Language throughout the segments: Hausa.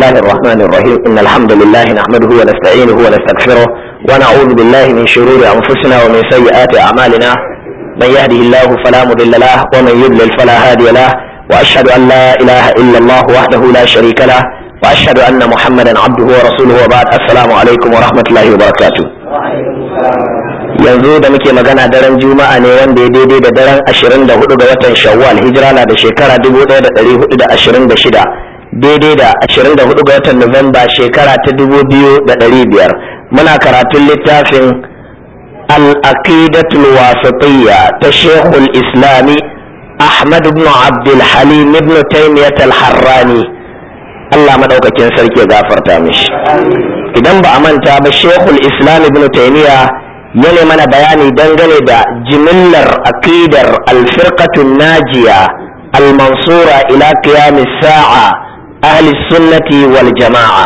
الله الرحمن الرحيم إن الحمد لله نحمده ونستعينه ونستغفره ونعوذ بالله من شرور أنفسنا ومن سيئات أعمالنا من يهده الله فلا مضل له ومن يضلل فلا هادي له وأشهد أن لا إله إلا الله وحده لا شريك له وأشهد أن محمدا عبده ورسوله وبعد السلام عليكم ورحمة الله وبركاته yanzu da muke magana daren juma'a ne wanda ya daidai da daren 24 ga watan shawwal hijira na da shekara 1426 daidai da 24 ga watan nuwamba shekara ta 2500 muna karatun littafin al-aqidatul wasatiyya ta shekul islami ahmad ibn abdul halim ibn taymiyyah al-harrani Allah madaukakin sarki ya gafarta mishi idan ba a manta ba shekul islam ibn taymiyyah yana mana bayani dangane da jimillar aqidar alfirqatun najiya almansura ila qiyamis sa'a ahli sunnati wal jama'a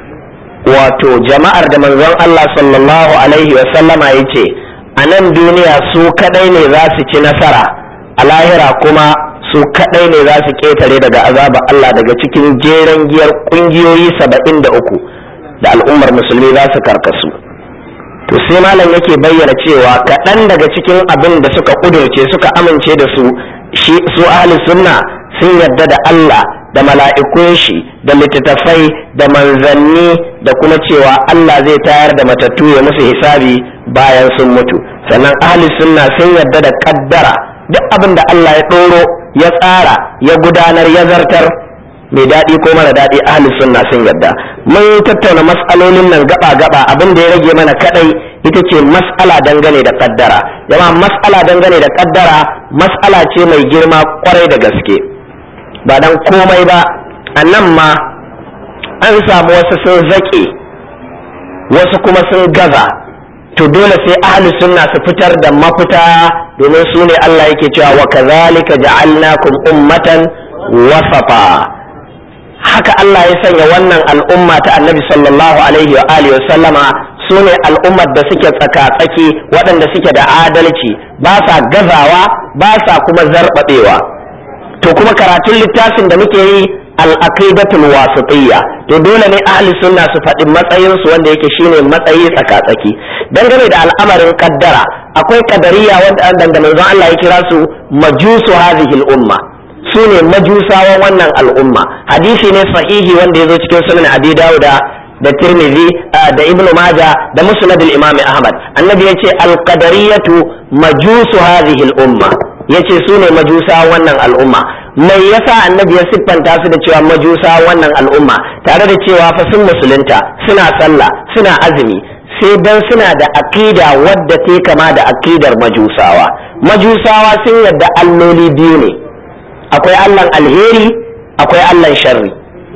wato jama'ar da manzon Allah sallallahu alaihi wa sallama yace a nan duniya su kadai ne za su ci nasara a lahira kuma su kadai ne za su ketare daga azaba Allah daga cikin jeren giyar kungiyoyi saba'in da uku da al'ummar musulmi za su karkasu to sai malam yake bayyana cewa kaɗan daga cikin abin da suka ƙudurce suka amince da su shi su ahli sunna sun yarda da Allah da mala'ikun shi da littattafai da manzanni da kuma cewa Allah zai tayar da matattu ya musu hisabi bayan sun mutu sannan ahli sunna sun yarda da kaddara duk abin da Allah ya ɗoro ya tsara ya gudanar ya zartar mai daɗi ko mara daɗi ahli sunna sun yarda mun tattauna mas'alolin nan gaba gaba abin da ya rage mana kadai ita ce mas'ala dangane da kaddara jama'a mas'ala dangane da kaddara mas'ala ce mai girma kwarai da gaske ba dan komai ba a nan ma an samu wasu sun zaƙe wasu kuma sun gaza to dole sai ahli sunna su fitar da mafita domin su ne Allah yake cewa wa kazalika ja'alnakum ummatan wasafa haka Allah ya sanya wannan al'umma ta annabi sallallahu alaihi wa alihi wa sallama su ne al'ummar da suke tsaka-tsaki waɗanda suke da adalci ba sa gazawa ba sa kuma zarbabewa to kuma karatun littafin da muke yi al'aqidatul wasitiyya to dole ne ahli sunna su faɗi matsayin su wanda yake shine matsayi tsaka-tsaki dangane da al'amarin kaddara akwai kadariya wanda da manzon Allah ya kira su majusu hadhihi al-umma su ne majusawan wannan al'umma hadisi ne sahihi wanda ya zo cikin sunan abi dauda da tirmidhi da ibnu maja da musnad al-imam ahmad annabi yace al-qadariyatu majusu hadhihi al-umma yace su ne majusa wannan al'umma mai yasa annabi ya siffanta su da cewa majusa wannan al'umma tare da cewa fa sun musulunta suna sallah suna azumi sai dan suna da aqida wadda ta kama da aqidar majusawa majusawa sun yadda alloli biyu ne akwai allan alheri akwai allan sharri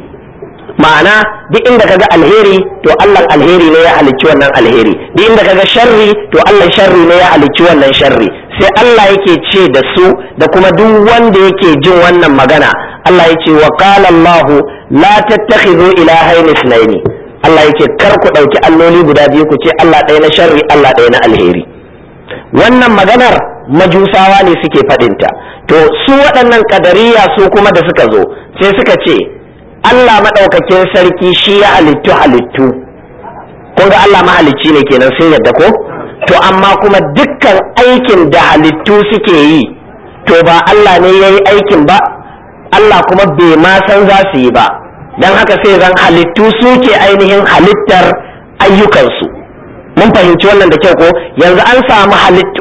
ma'ana duk inda kaga alheri to allan alheri ne ya halicci wannan alheri duk inda kaga sharri to allan sharri ne ya halicci wannan sharri sai Allah yake ce da su da kuma duk wanda yake jin wannan magana Allah ya ce wa qala Allah la tattakhidhu ilahayn ithnayn Allah yake kar ku dauki alloli guda biyu ku ce Allah ɗaya na sharri Allah ɗaya na alheri wannan maganar majusawa ne suke faɗinta to su waɗannan kadariya su kuma da suka zo sai suka ce Allah maɗaukakin sarki shi ya halittu halittu kun ga Allah mahalicci ne kenan sun yadda ko to amma kuma dukkan aikin da halittu suke yi to ba Allah ne ya yi aikin ba Allah kuma bai ma san za su yi ba don haka sai zan halittu suke ainihin halittar ayyukansu mun fahimci wannan da kyau ko yanzu an samu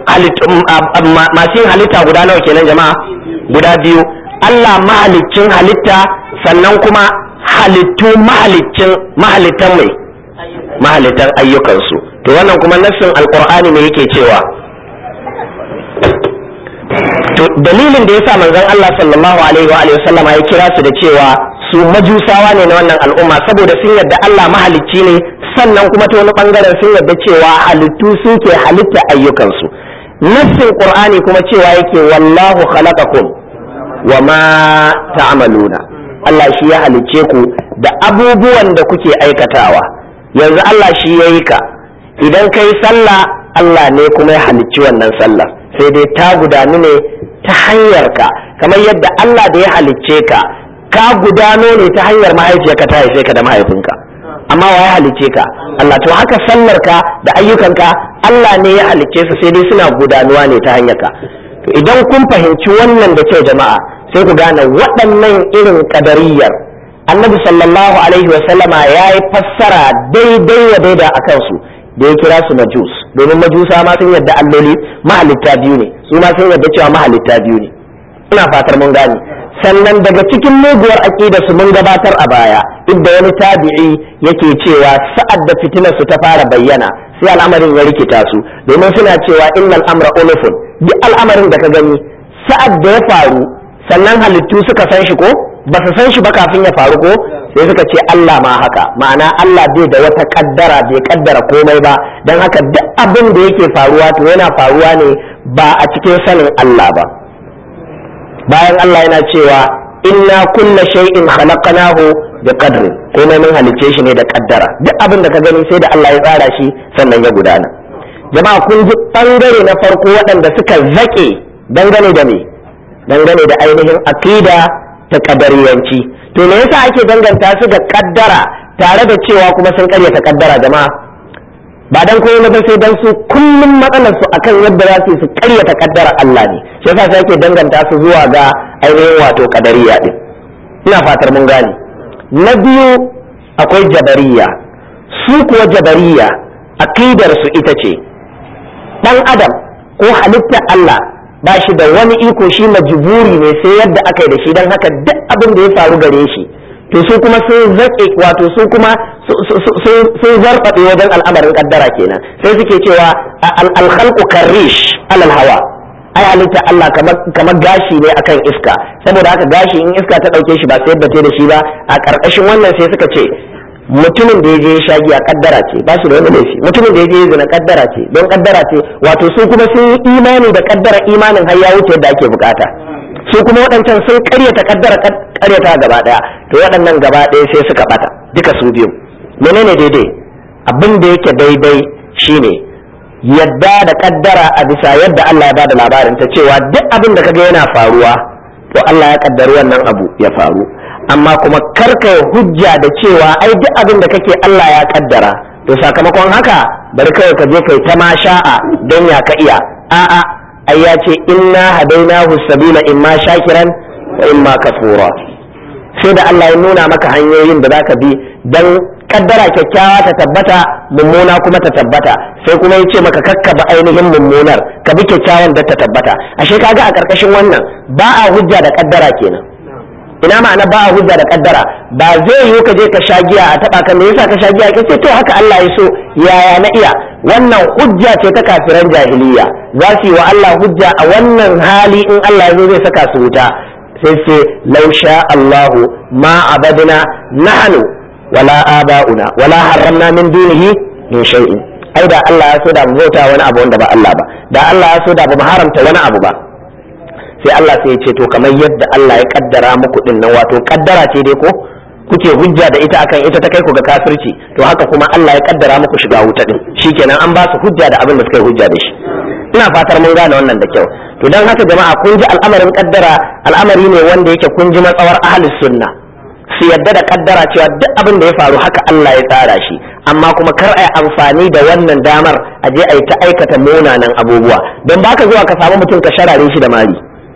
masu yin halitta guda nawa kenan jama'a guda biyu Allah mahaliccin halitta sannan kuma halittu mahaliccin mahalittan mai mahalittan ayyukansu to wannan kuma nassin alkur'ani ne yake cewa to dalilin da yasa manzon Allah sallallahu alaihi wa alihi wasallam ya kira su da cewa su majusawa ne na wannan al'umma saboda sun yarda Allah mahalicci ne sannan kuma ta wani bangaren sun yarda cewa halittu suke halitta ayyukansu nassin qur'ani kuma cewa yake wallahu khalaqakum wa ma ta'maluna Allah shi ya halicce ku da abubuwan da kuke aikatawa yanzu Allah shi ya yi ka idan ka yi sallah Allah ne kuma ya halicci wannan sallah sai dai ta gudanu ne ta hanyar ka kamar yadda Allah da ya halicce ka ka gudano ne ta hanyar mahaifiyarka ta haife ka da mahaifinka amma wa ya halicce ka Allah to haka sallar ka da ayyukanka Allah ne ya halicce su sai dai suna gudanuwa ne ta hanyar ka to idan kun fahimci wannan da kyau jama'a sai ku gane waɗannan irin kadariyar annabi sallallahu alaihi wasallama ya yi fassara daidai wa daida a kansu da ya kira su majus domin majusa ma sun yadda alloli mahalitta biyu ne su ma sun yadda cewa mahalitta biyu ne ina fatar mun gane sannan daga cikin muguwar aƙida su mun gabatar a baya inda wani tabi'i yake cewa sa'ad da fitinar su ta fara bayyana sai al'amarin ya rikita su domin suna cewa innal amra ulufun duk al'amarin da ka gani sa'ad da ya faru sannan halittu suka san shi ko ba su san shi ba kafin ya faru ko sai suka ce Allah ma haka ma'ana Allah bai da wata kaddara bai kaddara komai ba don haka duk abin da yake faruwa to yana faruwa ne ba a cikin sanin Allah ba bayan Allah yana cewa inna kulla shay'in khalaqnahu bi qadri komai mun halicce shi ne da kaddara duk abin da ka gani sai da Allah ya tsara shi sannan ya gudana jama'a kun ji bangare na farko waɗanda suka zake dangane da me dangane da ainihin aqida ta kadariyanci to me yasa ake danganta su da kaddara tare da cewa kuma sun karyata kaddara jama'a ba dan koyi ba sai dan su kullum matsalar su akan yadda za su su karyata kaddara Allah ne shi yasa sai ake danganta su zuwa ga ainihin wato kadariya din ina fatar mun gane na biyu akwai jabariya su kuwa jabariya aqidar su ita ce dan adam ko halittar Allah ba shi da wani iko shi majburi ne sai yadda aka yi da shi don haka duk abin da ya faru gare shi to su kuma sun zaƙe wato su kuma sun zarfaɗe wajen al'amarin kaddara kenan sai suke cewa alkhalqu karish alal hawa ai halitta Allah kamar gashi ne akan iska saboda haka gashi in iska ta ɗauke shi ba sai yadda ta da shi ba a ƙarƙashin wannan sai suka ce mutumin da ya je sha giya kaddara ce ba su da wani laifi mutumin da ya je zina kaddara ce don kaddara ce wato su kuma sun yi imani da kaddara imanin har ya wuce yadda ake bukata su kuma waɗancan sun karyata kaddara karyata gaba ɗaya to waɗannan gaba ɗaya sai suka bata duka su biyu menene daidai abin da yake daidai shine yadda da kaddara a bisa yadda Allah ya bada labarin ta cewa duk abin da kaga yana faruwa to Allah ya kaddari wannan abu ya faru amma kuma karka hujja da cewa ai duk abin da kake Allah ya kaddara to sakamakon haka bari kawai ka je kai ta ma sha'a don ya ka iya a'a ai ya ce inna hadainahu sabila imma shakiran wa imma kafura sai da Allah ya nuna maka hanyoyin da zaka bi dan kaddara kyakkyawa ta tabbata mummuna kuma ta tabbata sai kuma ya ce maka kakkaba ainihin mummunar ka bi kyakkyawan da ta tabbata ashe kaga a karkashin wannan ba a hujja da kaddara kenan ina ma'ana ba a hujja da kaddara ba zai yiwu ka je ka sha giya a taba kan me yasa ka sha giya ka ce to haka Allah ya so yaya na iya wannan hujja ce ta kafiran jahiliya za su yi wa Allah hujja a wannan hali in Allah ya zo zai saka su wuta sai ce law sha Allahu ma abadna nahnu wala aba'una wala harramna min dunihi min shay'in ai da Allah ya so da mu bauta wani abu wanda ba Allah ba da Allah ya so da ba mu haramta wani abu ba sai Allah sai ya ce to kamar yadda Allah ya kaddara muku din nan wato kaddara ce dai ko kuke hujja da ita akan ita ta kai ku ga kafirci to haka kuma Allah ya kaddara muku shiga wuta din shikenan an ba su hujja da abin da suka yi hujja da shi ina fatar mun gane wannan da kyau to dan haka jama'a kun ji al'amarin kaddara al'amari ne wanda yake kun ji matsawar ahlus sunna su yadda da kaddara cewa duk abin da ya faru haka Allah ya tsara shi amma kuma kar a yi amfani da wannan damar a je a yi ta aikata munanan abubuwa don baka zuwa ka samu mutum ka sharare shi da mari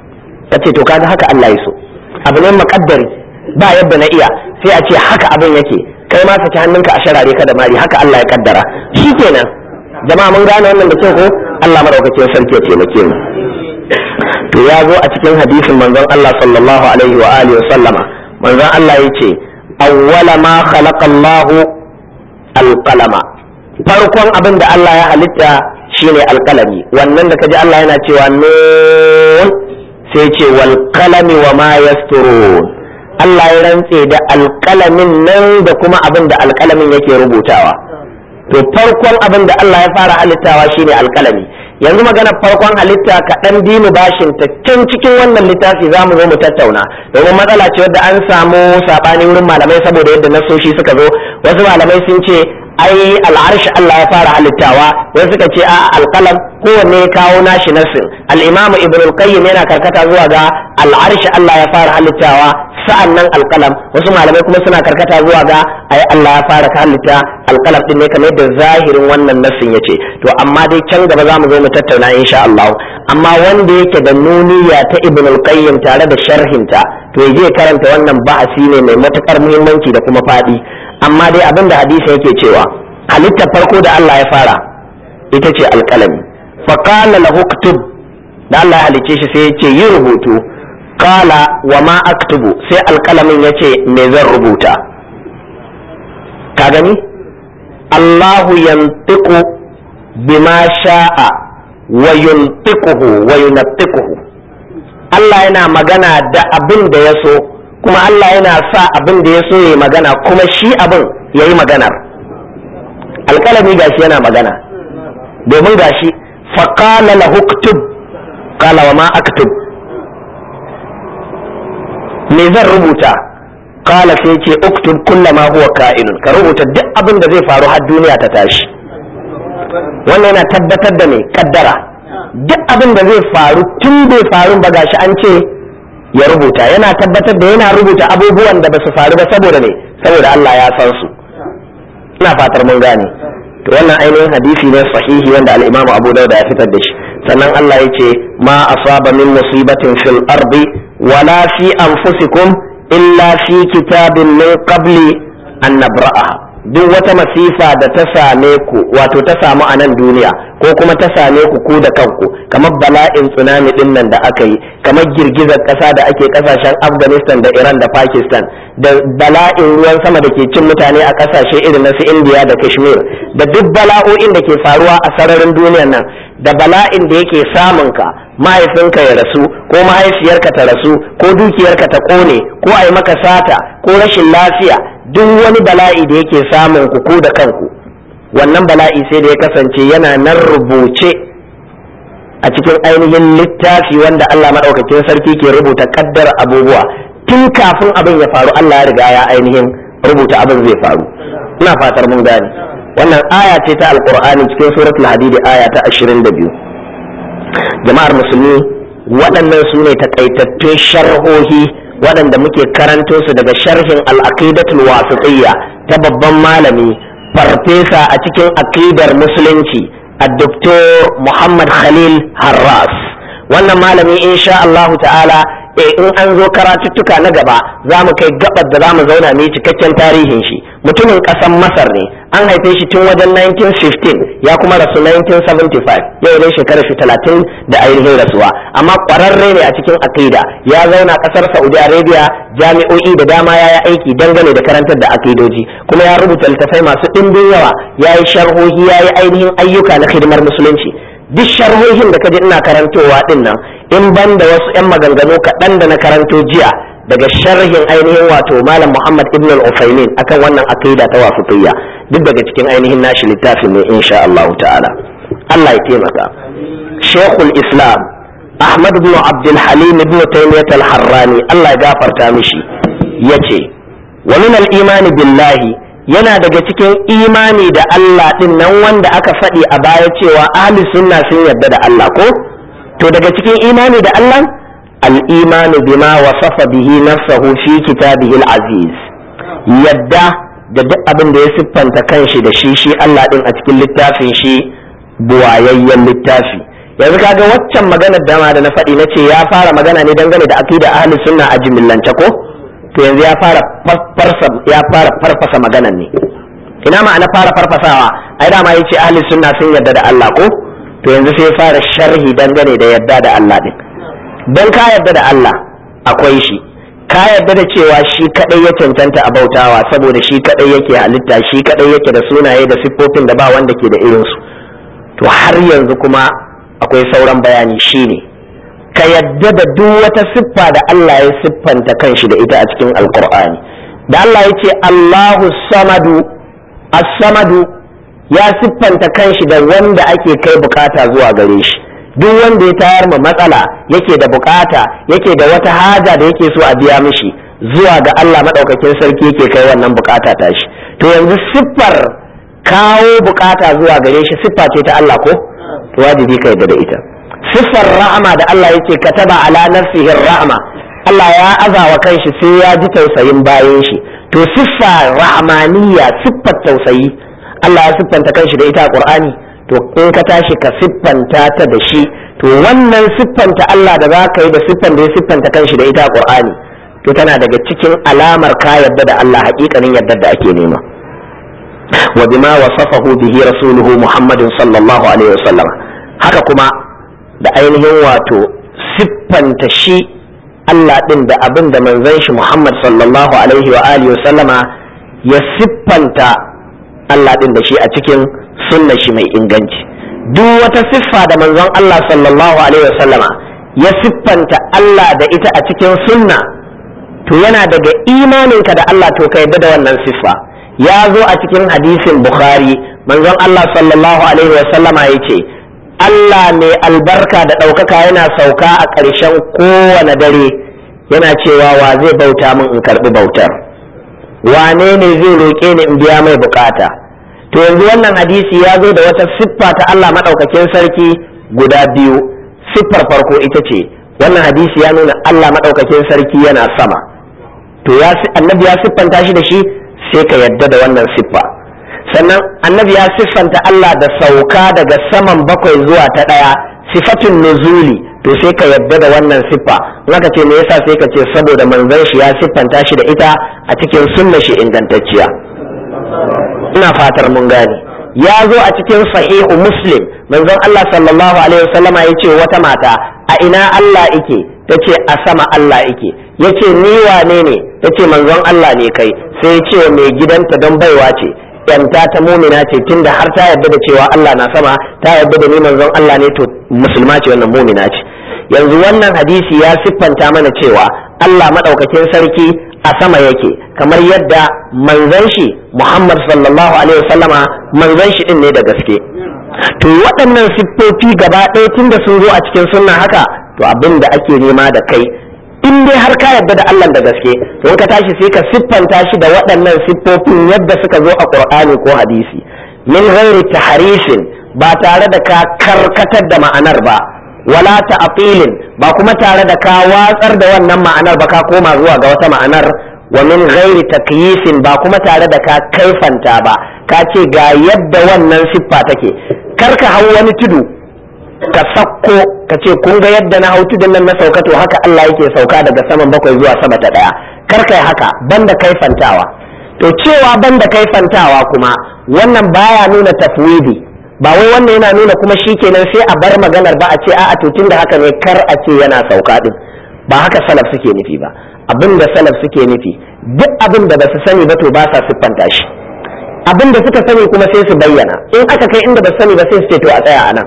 ka ce to kaga haka Allah ya so abu ne makaddari ba yadda na iya sai a ce haka abin yake kai ma saki hannunka a sharare ka da mari haka Allah ya kaddara shikenan jama'a mun gane wannan da kyau ko Allah madaukakin sarki ya taimake mu to ya zo a cikin hadisin manzon Allah sallallahu alaihi wa alihi wa sallama manzon Allah ya ce awwala ma khalaqa Allah alqalama farkon abin da Allah ya halitta shine alqalami wannan da kaji Allah yana cewa nun sai ce wal qalami wa ma yasturun Allah ya rantse da alqalamin nan da kuma abin da alqalamin yake rubutawa to farkon abin da Allah ya fara halittawa shine alqalami yanzu magana farkon halitta kaɗan dinu bashin ta can cikin wannan littafi za mu zo mu tattauna domin matsala ce wadda an samu saɓani wurin malamai saboda yadda nasoshi suka zo wasu malamai sun ce ai al'arshi Allah ya fara halittawa wasu suka ce a alƙalam kowanne ya kawo nashi nasin al-imam ibn al-qayyim yana karkata zuwa ga al'arshi Allah ya fara halittawa sa'an nan alƙalam wasu malamai kuma suna karkata zuwa ga ai Allah ya fara halitta alƙalam din ne kamar yadda zahirin wannan nassin yace to amma dai can gaba za mu zo mu tattauna insha Allah amma wanda yake da nuniya ta Ibn al-Qayyim tare da sharhinta to ya je karanta wannan ba'asi ne mai matukar muhimmanci da kuma fadi amma dai abin da hadisi yake cewa halittar farko da Allah ya fara ita ce alƙalami fa qala lahu uktub da Allah ya halicce shi sai ya ce yi rubutu qala wa ma aktubu sai alƙalamin ya ce me zan rubuta ka gani Allahu yantiqu bima sha'a wa yuntiquhu wa yuntiquhu Allah yana magana da abin da ya so kuma Allah yana sa abin da ya so ya magana kuma shi abin ya yi maganar alƙalami gashi yana magana domin gashi faƙala lahu uktub qala wa ma aktub me zan rubuta qala sai ce uktub kullama huwa ka'inun ka rubuta duk abin da zai faru har duniya ta tashi wannan yana tabbatar da mai kaddara duk abin da zai faru tun bai faru ba gashi an ce ya rubuta yana tabbatar da yana rubuta abubuwan da ba su faru ba saboda ne saboda Allah ya san su ina fatar mun gane to wannan ainihin hadisi ne sahihi wanda al-Imam Abu Dawud ya fitar da shi sannan Allah ya ce ma asaba min musibatin fil ardi wala fi anfusikum illa fi kitabin min qabli an nabra'aha duk wata masifa da ta same ku wato ta samu a nan duniya ko kuma ta same ku ku da kanku kamar bala'in tsunami din nan da aka yi kamar girgizar ƙasa da ake ƙasashen afghanistan da iran da pakistan da bala'in ruwan sama da ke cin mutane a ƙasashe irin na su india da kashmir da duk bala'o'in da ke faruwa a sararin duniyar nan da bala'in da yake samun ka mahaifinka ya rasu ko mahaifiyarka ta rasu ko dukiyarka ta ƙone ko a yi maka sata ko rashin lafiya duk wani bala'i da yake samun ku ku da kanku wannan bala'i sai da ya kasance yana nan rubuce a cikin ainihin littafi wanda Allah maɗaukakin sarki ke rubuta kaddar abubuwa tun kafin abin ya faru Allah ya riga ya ainihin rubuta abin zai faru ina fatar mun gane wannan aya ce ta alqur'ani cikin suratul hadidi aya ta 22 jama'ar musulmi waɗannan su ne takaitattun sharhohi waɗanda muke karanto su daga sharhin al'aqidatul wasitiyya ta babban malami farfesa a cikin aqidar musulunci a doktor muhammad khalil harras wannan malami insha Allah ta'ala e in an zo karatuttuka na gaba za mu kai gabar da za mu zauna mai cikakken tarihin shi mutumin ƙasar masar ne an haife shi tun wajen 1915 ya kuma rasu 1975 yau dai shekarar shi 30 da ainihin rasuwa amma ƙwararre ne a cikin aqida ya zauna ƙasar saudi arabia jami'o'i da dama ya yi aiki dangane da karantar da akidoji kuma ya rubuta littattafai masu ɗimbin yawa ya yi sharhohi ya yi ainihin ayyuka na hidimar musulunci duk sharhohin da kaji ina karantowa din nan in ban da wasu 'yan maganganu kaɗan da na karanto jiya daga sharhin ainihin wato malam muhammad ibn al-ufaimin akan wannan aqida ta wasitiyya duk daga cikin ainihin nashi littafin ne insha Allah ta'ala Allah ya taimaka shekul islam ahmad ibn abdul halim ibn taymiyyah al-harrani Allah ya gafarta mishi yace wa min al-imani billahi yana daga cikin imani da Allah din nan wanda aka faɗi a baya cewa ahli sunna sun yarda da Allah ko to daga cikin imani da Allah al-imanu bima wasafa bihi nafsahu fi kitabihi al-aziz yadda da duk abin da ya siffanta kanshi da shi shi Allah din a cikin littafin shi buwayayyen littafi yanzu kaga waccan maganar dama da na faɗi na ce ya fara magana ne dangane da aqida ahli sunna a jimillance ko to yanzu ya fara ya fara farfasa maganan ne ina ma'ana fara farfasawa ai dama yace ahli sunna sun yarda da Allah ko to yanzu sai fara sharhi dangane da yarda da Allah din dan ka yarda da Allah akwai shi ka yarda da cewa shi kadai ya cancanta a bautawa saboda shi kadai yake halitta shi kadai yake da sunaye da siffofin da ba wanda ke da irin su to har yanzu kuma akwai sauran bayani shine ka yadda da duk wata siffa da Allah ya siffanta kanshi da ita a cikin alkur'ani da Allah ya ce Allahu samadu as-samadu ya siffanta kanshi da wanda ake kai bukata zuwa gare shi duk wanda ya tayar ma matsala yake da bukata yake da wata haja da yake so a biya mishi zuwa ga Allah madaukakin sarki yake kai wannan bukata ta shi to yanzu siffar kawo bukata zuwa gare shi siffa ce ta Allah ko to wajibi ka yadda da ita siffar rahama da Allah yake kataba ala nafsihi rahama Allah ya azawa kanshi sai ya ji tausayin bayan shi to siffa rahmaniya siffar tausayi Allah ya siffanta kanshi da ita a Qur'ani to in ka tashi ka siffanta ta da shi to wannan siffanta Allah da za ka yi da siffan da ya siffanta kanshi da ita a Qur'ani to tana daga cikin alamar ka yadda da Allah haƙiƙanin yadda da ake nema wa bima wasafahu bihi rasuluhu Muhammadin sallallahu alaihi wasallam haka kuma da ainihin wato siffanta shi Allah ɗin da abin da manzon shi Muhammad sallallahu alaihi wa alihi wa sallama ya siffanta Allah ɗin da shi a cikin sunna shi mai inganci duk wata siffa da manzon Allah sallallahu alaihi wa sallama ya siffanta Allah da ita a cikin sunna to yana daga imaninka da Allah to ka yadda da wannan siffa ya zo a cikin hadisin Bukhari manzon Allah sallallahu alaihi wa sallama ya ce Allah mai albarka da ɗaukaka yana sauka a ƙarshen kowane dare yana cewa wa zai bauta min in karɓi bautar wane ne zai roƙe ni in biya mai bukata to yanzu wannan hadisi ya zo da wata siffa ta Allah maɗaukakin sarki guda biyu siffar farko ita ce wannan hadisi ya nuna Allah maɗaukakin sarki yana sama to ya annabi ya siffanta shi da shi sai ka yadda da wannan siffa sannan annabi ya siffanta Allah da sauka daga saman bakwai zuwa ta ɗaya sifatun nuzuli to sai ka yadda da wannan siffa naka ce me yasa sai ka ce saboda manzon shi ya siffanta shi da ita a cikin sunna shi ingantacciya ina fatar mun gane ya zo a cikin sahihu muslim manzon Allah sallallahu alaihi wasallama ya ce wata mata a ina Allah ike ta ce a sama Allah ike ya ce ni wane ne ta ce manzon Allah ne kai sai ya ce mai gidanta don baiwa ce yanta ta mumina ce tunda har ta yarda da cewa Allah na sama ta yarda da ni manzon Allah ne to musulma ce wannan mumina ce yanzu wannan hadisi ya siffanta mana cewa Allah madaukakin sarki a sama yake kamar yadda manzon shi Muhammad sallallahu alaihi wasallama manzon shi din ne da gaske to waɗannan siffofi gaba ɗaya tunda sun zo a cikin sunna haka to abin da ake nema da kai in dai har ka yarda da Allah da gaske to in ka tashi sai ka siffanta shi da waɗannan siffofin yadda suka zo a Qur'ani ko hadisi min ghairi tahrifin ba tare da ka karkatar da ma'anar ba wala ta'tilin ba kuma tare da ka watsar da wannan ma'anar ba ka koma zuwa ga wata ma'anar wa min ghairi takyifin ba kuma tare da ka kaifanta ba ka ce ga yadda wannan siffa take karka hau wani tudu ka sakko ka ce kun ga yadda na hau tudun nan na sauka to haka Allah yake sauka daga saman bakwai zuwa sama ta daya kar kai haka banda kaifantawa to cewa banda kaifantawa kuma wannan baya nuna tafwidi ba wai wannan yana nuna kuma shikenan sai a bar maganar ba a ce a'a to tunda haka ne kar a ce yana sauka din ba haka salaf suke nufi ba abin da salaf suke nufi duk abin da ba su sani ba to ba sa siffanta shi abin da suka sani kuma sai su bayyana in aka kai inda ba su sani ba sai su ce to a tsaya a nan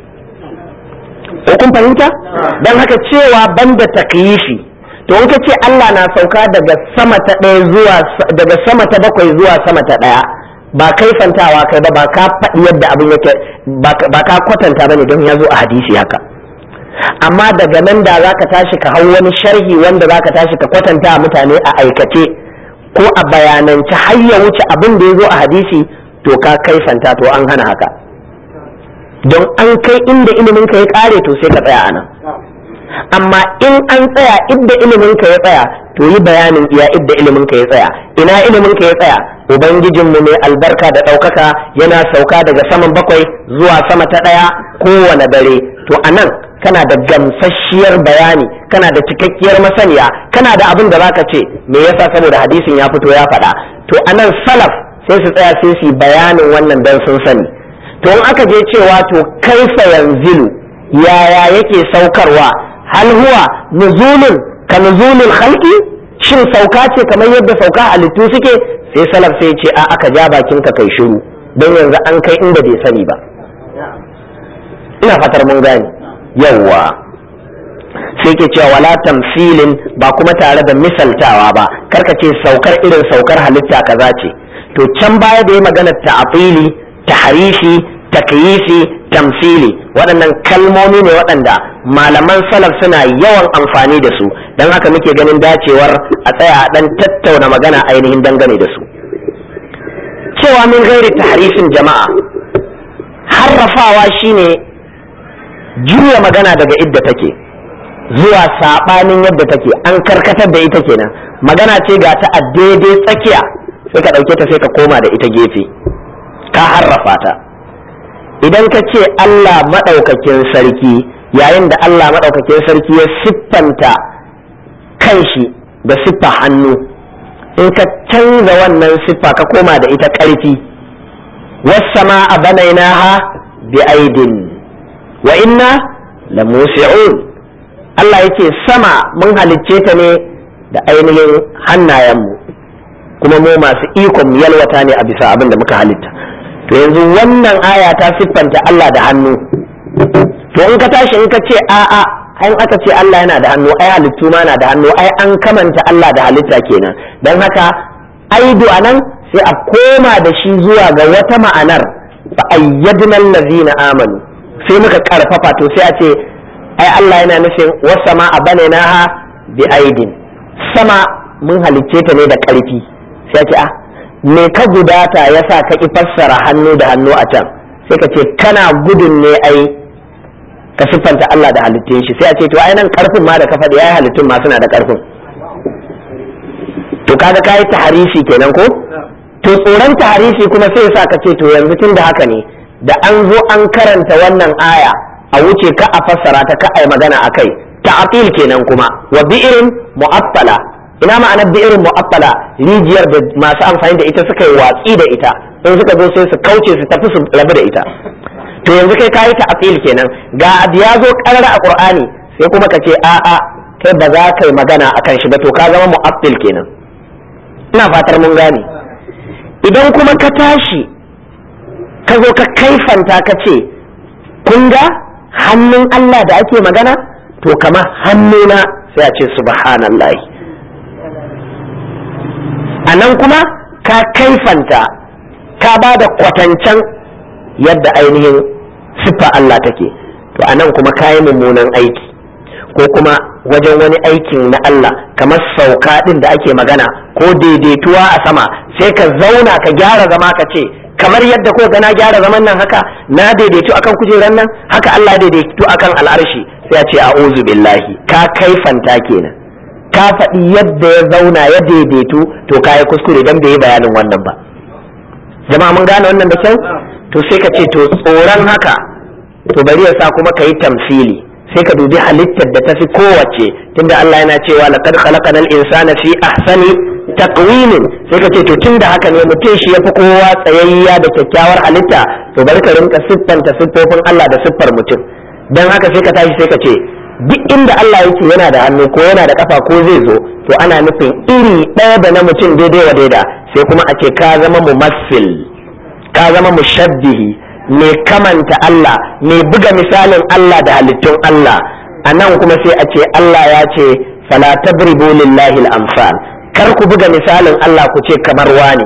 ko kun fahimta don haka cewa banda takyifi to in ka ce Allah na sauka daga sama ta ɗaya zuwa daga sama ta bakwai zuwa sama ta ɗaya ba kaifantawa kai ba ba ka faɗi yadda abin yake ba ka kwatanta bane don ya zo a hadisi haka amma daga nan da za ka tashi ka hau wani sharhi wanda za ka tashi ka kwatanta mutane a aikace ko a bayanance har ya wuce abin da ya zo a hadisi to ka kaifanta to an hana haka don an kai inda ilimin ka ya kare to sai ka tsaya anan amma in an tsaya idda ilimin ka ya tsaya to yi bayanin iya idda ilimin ka ya tsaya ina ilimin ka ya tsaya ubangijinmu mai albarka da ɗaukaka yana sauka daga saman bakwai zuwa sama ta ɗaya kowane dare to anan kana da gamsasshiyar bayani kana da cikakkiyar masaniya kana da abin da zaka ce me yasa saboda hadisin ya fito ya faɗa to anan salaf sai su tsaya sai su yi bayanin wannan dan sun sani to in aka je cewa to kaifa yanzilu yaya yake saukarwa hal huwa nuzulun ka nuzulul khalqi shin sauka ce kamar yadda sauka halittu suke sai salaf sai ce a aka ja bakin ka kai shiru don yanzu an kai inda bai sani ba ina fatar mun gane yawwa sai ke cewa wala tamsilin ba kuma tare da misaltawa ba karka ce saukar irin saukar halitta kaza ce to can baya da ya magana ta'afili tahrifi takyifi tamsili waɗannan kalmomi ne waɗanda malaman salaf suna yawan amfani da su don haka muke ganin dacewar a tsaya a ɗan tattauna magana ainihin dangane da su cewa min gairi tahrifin jama'a harrafawa shine juya magana daga idda take zuwa saɓanin yadda take an karkatar da ita kenan magana ce ga ta a daidai tsakiya sai ka ɗauke ta sai ka koma da ita gefe ka harrafa ta idan ka ce Allah maɗaukakin sarki yayin da Allah maɗaukakin sarki ya siffanta kanshi da siffa hannu in ka canza wannan siffa ka koma da ita ƙarfi wassama a banainaha bi aidin wa inna la musi'un Allah yake sama mun halicce ta ne da ainihin hannayenmu kuma mu masu ikon yalwata ne a bisa abin da muka halitta to yanzu wannan aya ta siffanta Allah da hannu to in ka tashi in ka ce a'a in aka ce Allah yana da hannu ai halittu ma na da hannu ai an kamanta Allah da halitta kenan don haka aidu anan sai a koma da shi zuwa ga wata ma'anar fa ayyadna allazina amanu sai muka karfafa to sai a ce ai Allah yana nufin wasama a banainaha bi aidin sama mun halicce ta ne da karfi sai a ce a me ka gudata yasa ka ki fassara hannu da hannu a can sai ka ce kana gudun ne ai ka siffanta Allah da halittun shi sai a ce to ai nan karfin ma da ka faɗi ai halittun ma suna da karfin to kaga kai taharisi kenan ko to tsoron taharisi kuma sai sa ka ce to yanzu tun da haka ne da an zo an karanta wannan aya a wuce ka a fassara ta ka ai magana akai ta'atil kenan kuma wa bi'irin mu'attala ina ma'anar bi'irin mu'attala rijiyar da masu amfani da ita suka yi watsi da ita in suka zo sai su kauce su tafi su rabu da ita to yanzu kai kayi ta'til kenan ga abu ya zo karara a qur'ani sai kuma ka ce a'a kai ba za ka yi magana akan shi ba to ka zama mu'attil kenan ina fatar mun gane idan kuma ka tashi ka zo ka kaifanta ka ce kun ga hannun Allah da ake magana to kama hannuna sai a ce subhanallahi a nan kuma ka kaifanta ka ba da kwatancen yadda ainihin siffa Allah take to anan kuma kayi mummunan aiki ko kuma wajen wani aikin na Allah kamar sauka din da ake magana ko daidaituwa a sama sai ka zauna ka gyara zama ka ce kamar yadda ko na gyara zaman nan haka na daidaitu akan kujeran nan haka Allah daidaitu akan al'arshi sai ya ce a'udhu billahi ka kaifanta kenan ka faɗi yadda ya zauna ya daidaitu to kayi kuskure dan bai yi bayanin wannan ba jama'a mun gane wannan da kyau to sai ka ce to tsoron haka to bari ya sa kuma ka yi tamsili sai ka dubi halittar da ta fi kowace tunda Allah yana cewa laqad khalaqanal insana fi ahsani taqwimin sai ka ce to tunda haka ne mutum shi yafi kowa tsayayya da kyakkyawar halitta to bari ka rinka siffanta siffofin Allah da siffar mutum dan haka sai ka tashi sai ka ce duk inda Allah yake yana da hannu ko yana da kafa ko zai zo to ana nufin iri ɗaya da na mutum daidai wa daida sai kuma a ce ka zama mumassil ka zama mushabbihi mai kamanta Allah mai buga misalin Allah da halittun Allah a nan kuma sai a ce Allah ya ce fala tabribu lillahi al-amsal kar ku buga misalin Allah ku ce kamar wani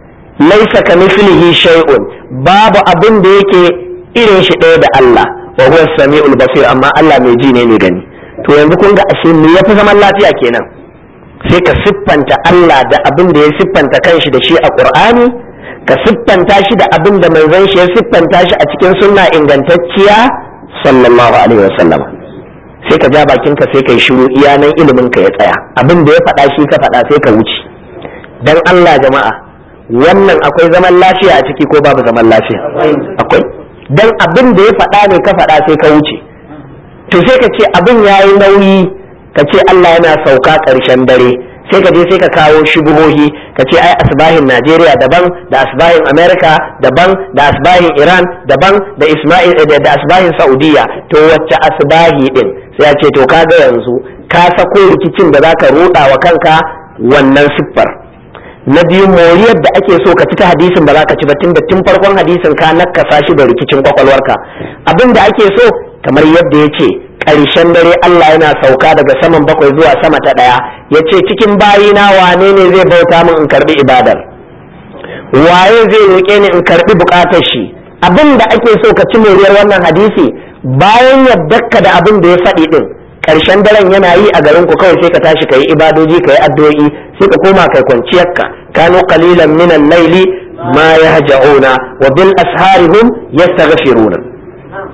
laisa ka mislihi shay'un babu abin da yake irin shi ɗaya da Allah wa huwa samiul basir amma Allah mai ji ne mai gani to yanzu kun ga ashe me yafi zaman lafiya kenan sai ka siffanta Allah da abin da ya siffanta kanshi da shi a Qur'ani ka siffanta shi da abin da manzon shi ya siffanta shi a cikin sunna ingantacciya sallallahu alaihi wasallam sai ka ja bakinka sai ka yi shiru iya nan ilimin ka ya tsaya abin da ya faɗa shi ka faɗa sai ka wuce dan Allah jama'a wannan akwai zaman lafiya a ciki ko babu zaman lafiya akwai dan abin da ya faɗa ne ka faɗa sai ka wuce to sai ka ce abin yayi nauyi ka ce Allah yana sauka ƙarshen dare sai ka je sai ka kawo shubuhohi ka ce ai asbahin Najeriya daban da asbahin Amerika daban da asbahin Iran daban da Isma'il da asbahin Saudiya to wacce asbahi din sai ya ce to kaga yanzu ka sako rikicin da zaka ruda wa kanka wannan siffar na biyu moriyar da ake so ka ci ta hadisin ba za ka ci ba tun da tun farkon hadisin ka nakasa shi da rikicin kwakwalwarka abin da ake so kamar yadda ya ce ƙarshen dare Allah yana sauka daga saman bakwai zuwa sama ta ɗaya ya ce cikin bayina wane ne zai bauta min in karbi ibadar waye zai roƙe ni in karbi buƙatar shi abin da ake so ka ci moriyar wannan hadisi bayan yadda da abin da ya faɗi ɗin ƙarshen daren yana yi a garin ku kawai sai ka tashi ka yi ibadoji ka yi addu'o'i sai ka koma kai kwanciyarka kanu qalilan min al-layli ma yahja'una wa bil asharihum yastaghfiruna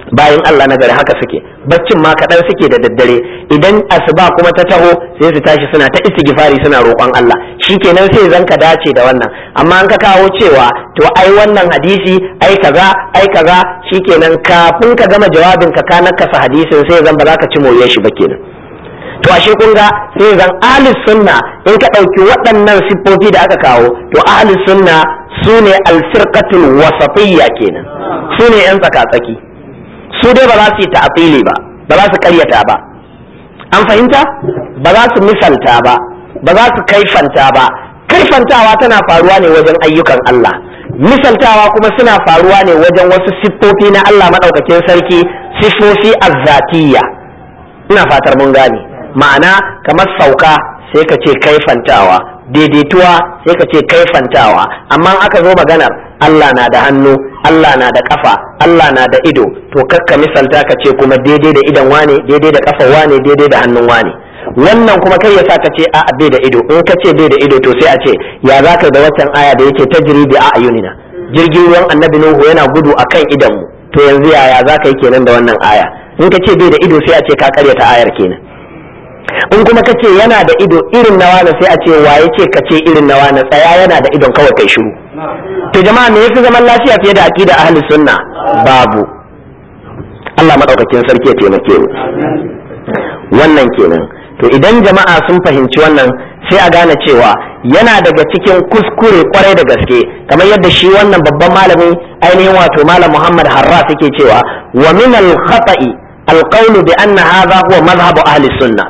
bayan Allah na gari haka suke baccin ma kaɗan suke da daddare idan asuba kuma ta taho sai su tashi suna ta istighfari suna roƙon Allah shikenan sai zan ka dace da wannan amma an ka kawo cewa to ai wannan hadisi ai kaza ai kaza shikenan kafin ka gama jawabin ka ka nakasa hadisin sai zan ba za ka ci moye shi ba kenan to ashe kun ga sai zan ahlus sunna in ka ɗauki waɗannan siffofi da aka kawo to ahlus sunna su ne alfirqatul wasatiyya kenan su ne yan tsaka-tsaki su dai ba za su yi ta'afili ba ba za su karyata ba an fahimta ba za su misalta ba ba za su kaifanta ba kaifantawa tana faruwa ne wajen ayyukan Allah misaltawa kuma suna faruwa ne wajen wasu siffofi na Allah maɗaukakin sarki siffofi azzatiyya ina fatar mun gane ma'ana kamar sauka sai ka ce kaifantawa daidaituwa sai ka ce kaifantawa amma aka zo maganar Allah na da hannu Allah na da kafa Allah na da ido to kakka misalta ka ce kuma daidai da idon wane daidai da kafa wane daidai da hannun wane wannan kuma kai yasa ka ce a bai da ido in ka ce bai da ido to sai a ce ya za ka da waccan aya da yake tajri bi a'yunina jirgin ruwan annabi nuhu yana gudu akan idon mu to yanzu yaya za ka yi kenan da wannan aya in ka ce bai da ido sai a ce ka karyata ayar kenan in kuma ka ce yana da ido irin na wani sai a ce waye ce ka ce irin na wani tsaya yana da idon kawai kai shiru to jama'a me yafi zaman lafiya fiye da aqida ahli sunna babu Allah madaukakin sarki ya taimake mu wannan kenan to idan jama'a sun fahimci wannan sai a gane cewa yana daga cikin kuskure kwarai da gaske kamar yadda shi wannan babban malami ainihin wato malam Muhammad Harras yake cewa wa min al-khata'i al-qawlu bi anna hadha huwa madhhabu ahli sunnah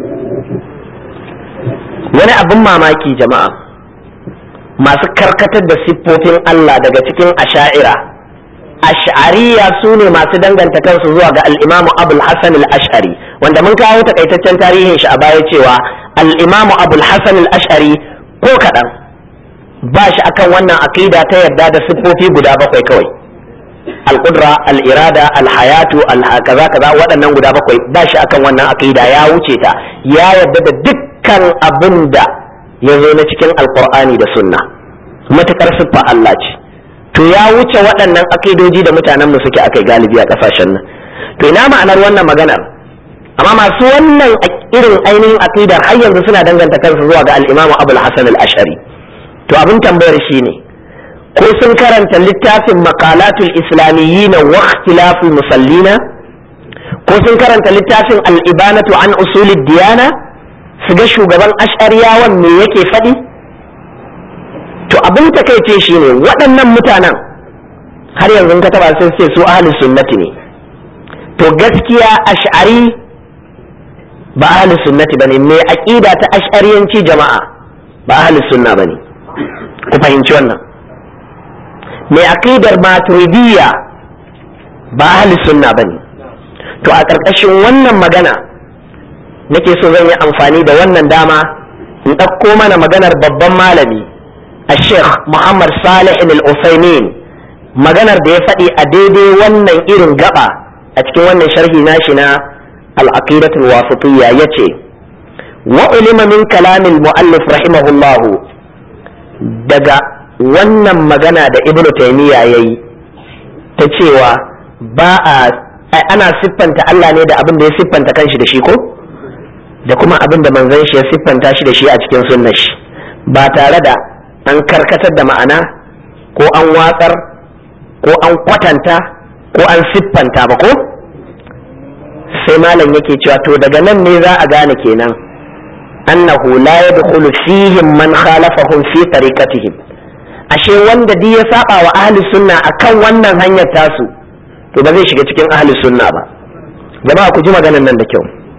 wani abin mamaki jama'a masu karkatar da siffofin Allah daga cikin asha'ira ash'ariya su ne masu danganta kansu zuwa ga al'imamu abul hassan al-ash'ari wanda mun kawo takaitaccen tarihin shi a baya cewa al'imamu abul hassan al-ash'ari ko kaɗan ba shi akan wannan aqida ta yarda da siffofi guda bakwai kawai al-qudra al-irada al-hayatu al-kaza kaza waɗannan guda bakwai ba shi akan wannan aqida ya wuce ta ya yarda da duk dukkan abin da ya zo na cikin alkur'ani da sunna matukar siffa Allah ce to ya wuce waɗannan akidoji da mutanen mu suke akai galibi a ƙasashen nan to ina ma'anar wannan maganar amma masu wannan irin ainihin akidar har yanzu suna danganta kansu zuwa ga al-Imam Abul Hasan al-Ash'ari to abin tambayar shine ko sun karanta littafin maqalatul islamiyyin wa ikhtilaful musallina ko sun karanta littafin al-ibanatu an usulid diyana su ga shugaban ash'ariyawan me yake faɗi to abin takaice shi ne waɗannan mutanen har yanzu ka taba sun ce su ahli sunnati ne to gaskiya ash'ari ba ahli sunnati bane me aqida ta ash'ariyanci jama'a ba ahli sunna bane ku fahimci wannan me aqidar maturidiyya ba ahli sunna bane to a ƙarƙashin wannan magana nake so zan yi amfani da wannan dama in ɗauko mana maganar babban malami a sheikh muhammad salih al-usaimin maganar da ya faɗi a daidai wannan irin gaba a cikin wannan sharhi nashi na al-aqidatul wasitiyya yace wa ulima min kalamil muallif rahimahullah daga wannan magana da ibnu taymiya yayi ta cewa ba a ana siffanta Allah ne da abin da ya siffanta kanshi da shi ko da kuma abin da manzon shi ya siffanta shi da shi a cikin sunnar shi ba tare da an karkatar da ma'ana ko an watsar ko an kwatanta ko an siffanta ba ko sai malam yake cewa to daga nan ne za a gane kenan annahu la yadkhulu fihim man khalafahum fi tariqatihim ashe wanda duk ya saba wa ahli sunna akan wannan hanyar tasu to ba zai shiga cikin ahli sunna ba jama'a ku ji maganar nan da kyau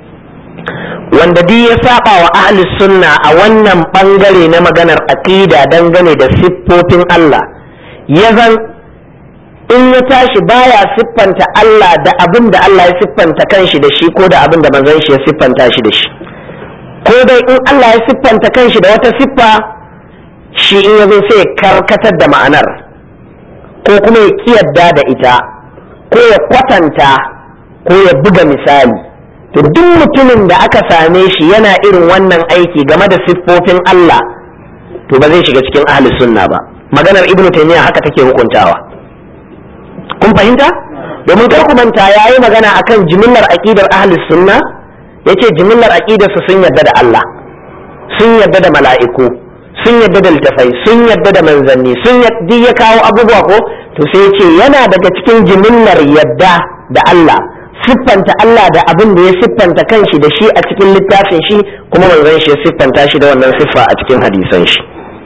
wanda duk ya saba wa ahli sunna a wannan bangare na maganar aqida dangane da siffofin Allah ya zan in ya tashi baya siffanta Allah da abin da Allah ya siffanta kanshi da shi ko da abin da manzon shi ya siffanta shi da shi ko dai in Allah ya siffanta kanshi da wata siffa shi in yazo sai ya karkatar da ma'anar ko kuma ya kiyarda da ita ko ya kwatanta ko ya buga misali to duk mutumin da aka same shi yana irin wannan aiki game da siffofin Allah to ba zai shiga cikin ahli sunna ba maganar ibnu taymiya haka take hukuntawa kun fahimta domin kar ku manta yayi magana akan jimillar aqidar ahlus sunna yace jimillar aqidar su sun yarda da Allah sun yarda da mala'iku sun yarda da littafai sun yarda da manzanni sun yarda ya kawo abubuwa ko to sai yace yana daga cikin jimillar yadda da Allah siffanta Allah da abin da ya siffanta kanshi da shi a cikin littafin shi kuma manzon shi ya siffanta shi da wannan siffa a cikin hadisan shi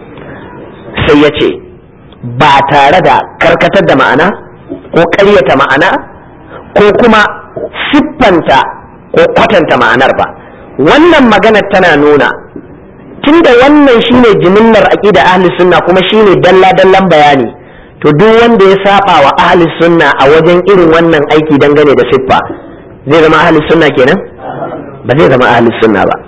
sai ya ce ba tare da karkatar da ma'ana ko ƙaryata ma'ana ko kuma siffanta ko kwatanta ma'anar ba wannan maganar tana nuna tunda wannan shine jimillar aqida ahli sunna kuma shine dalla dallan bayani to duk wanda ya saba wa ahli sunna a wajen irin wannan aiki dangane da siffa zai zama ahli sunna kenan ba zai zama ahli sunna ba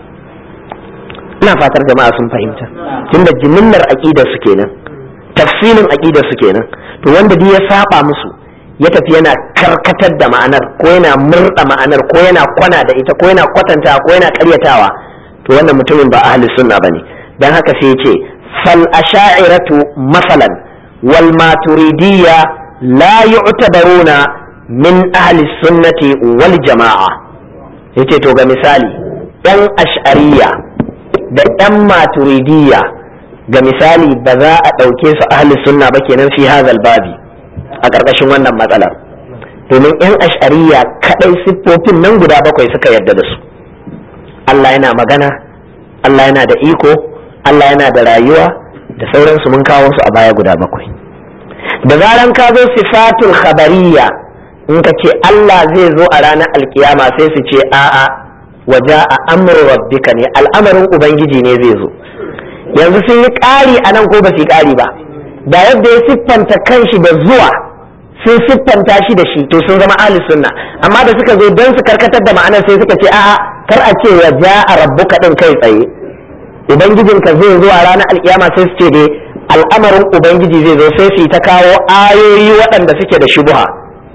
ina fatar jama'a sun fahimta tunda jimillar aqidar su kenan tafsilin aqidar su kenan to wanda duk ya saba musu ya tafi yana karkatar da ma'anar ko yana murda ma'anar ko yana kwana da ita ko yana kwatanta ko yana karyatawa to wannan mutumin ba ahli sunna bane dan haka sai ya ce fal asha'iratu masalan wal maturidiyya la yu'tabaruna min ahli sunnati wal jama'a yace to ga misali yan ash'ariyya da yan maturidiyya ga misali ba za a ɗauke su ahli sunna ba kenan fi hazal babi a ƙarƙashin wannan matsalar domin yan ash'ariyya kaɗai siffofin nan guda bakwai suka yarda da su Allah yana magana Allah yana da iko Allah yana da rayuwa da sauransu mun kawo su a baya guda bakwai da zaran ka zo sifatul khabariyya in ka ce Allah zai zo a ranar alkiyama sai su ce a'a waja a amru rabbika ne al'amarin ubangiji ne zai zo yanzu sun yi ƙari a nan ko ba su yi ƙari ba da yadda ya siffanta kanshi da zuwa sun siffanta shi da shi to sun zama ahli sunna amma da suka zo don su karkatar da ma'anar sai suka ce a'a kar a ce waja a rabbuka din kai tsaye ubangijinka zai zo a ranar alkiyama sai su ce dai al'amarin ubangiji zai zo sai su yi ta kawo ayoyi waɗanda suke da shubuha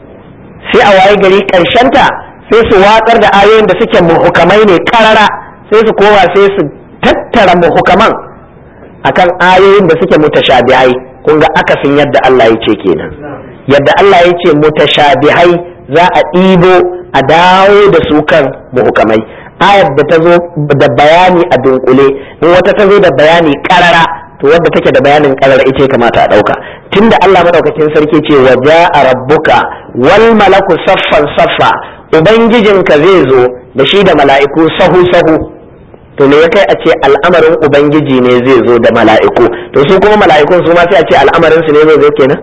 sai a waye gari ta sai su watsar da ayoyin da suke muhukamai ne karara sai su koma sai su tattara muhukaman akan ayoyin da suke mutashabihai kun ga akasin yadda Allah ya ce kenan yadda Allah ya ce mutashabihai za a ɗibo a dawo da su kan muhukamai ayar da ta zo da bayani a dunkule in wata ta zo da bayani karara to wadda take da bayanin karara ita ya kamata a ɗauka tunda Allah madaukakin sarki ce wa ja'a rabbuka wal malaku saffan saffa ubangijinka zai zo da shi da mala'iku sahu sahu to me ya kai a ce al'amarin ubangiji ne zai zo da mala'iku to su kuma mala'ikun su ma sai a ce al'amarin su ne zai zo kenan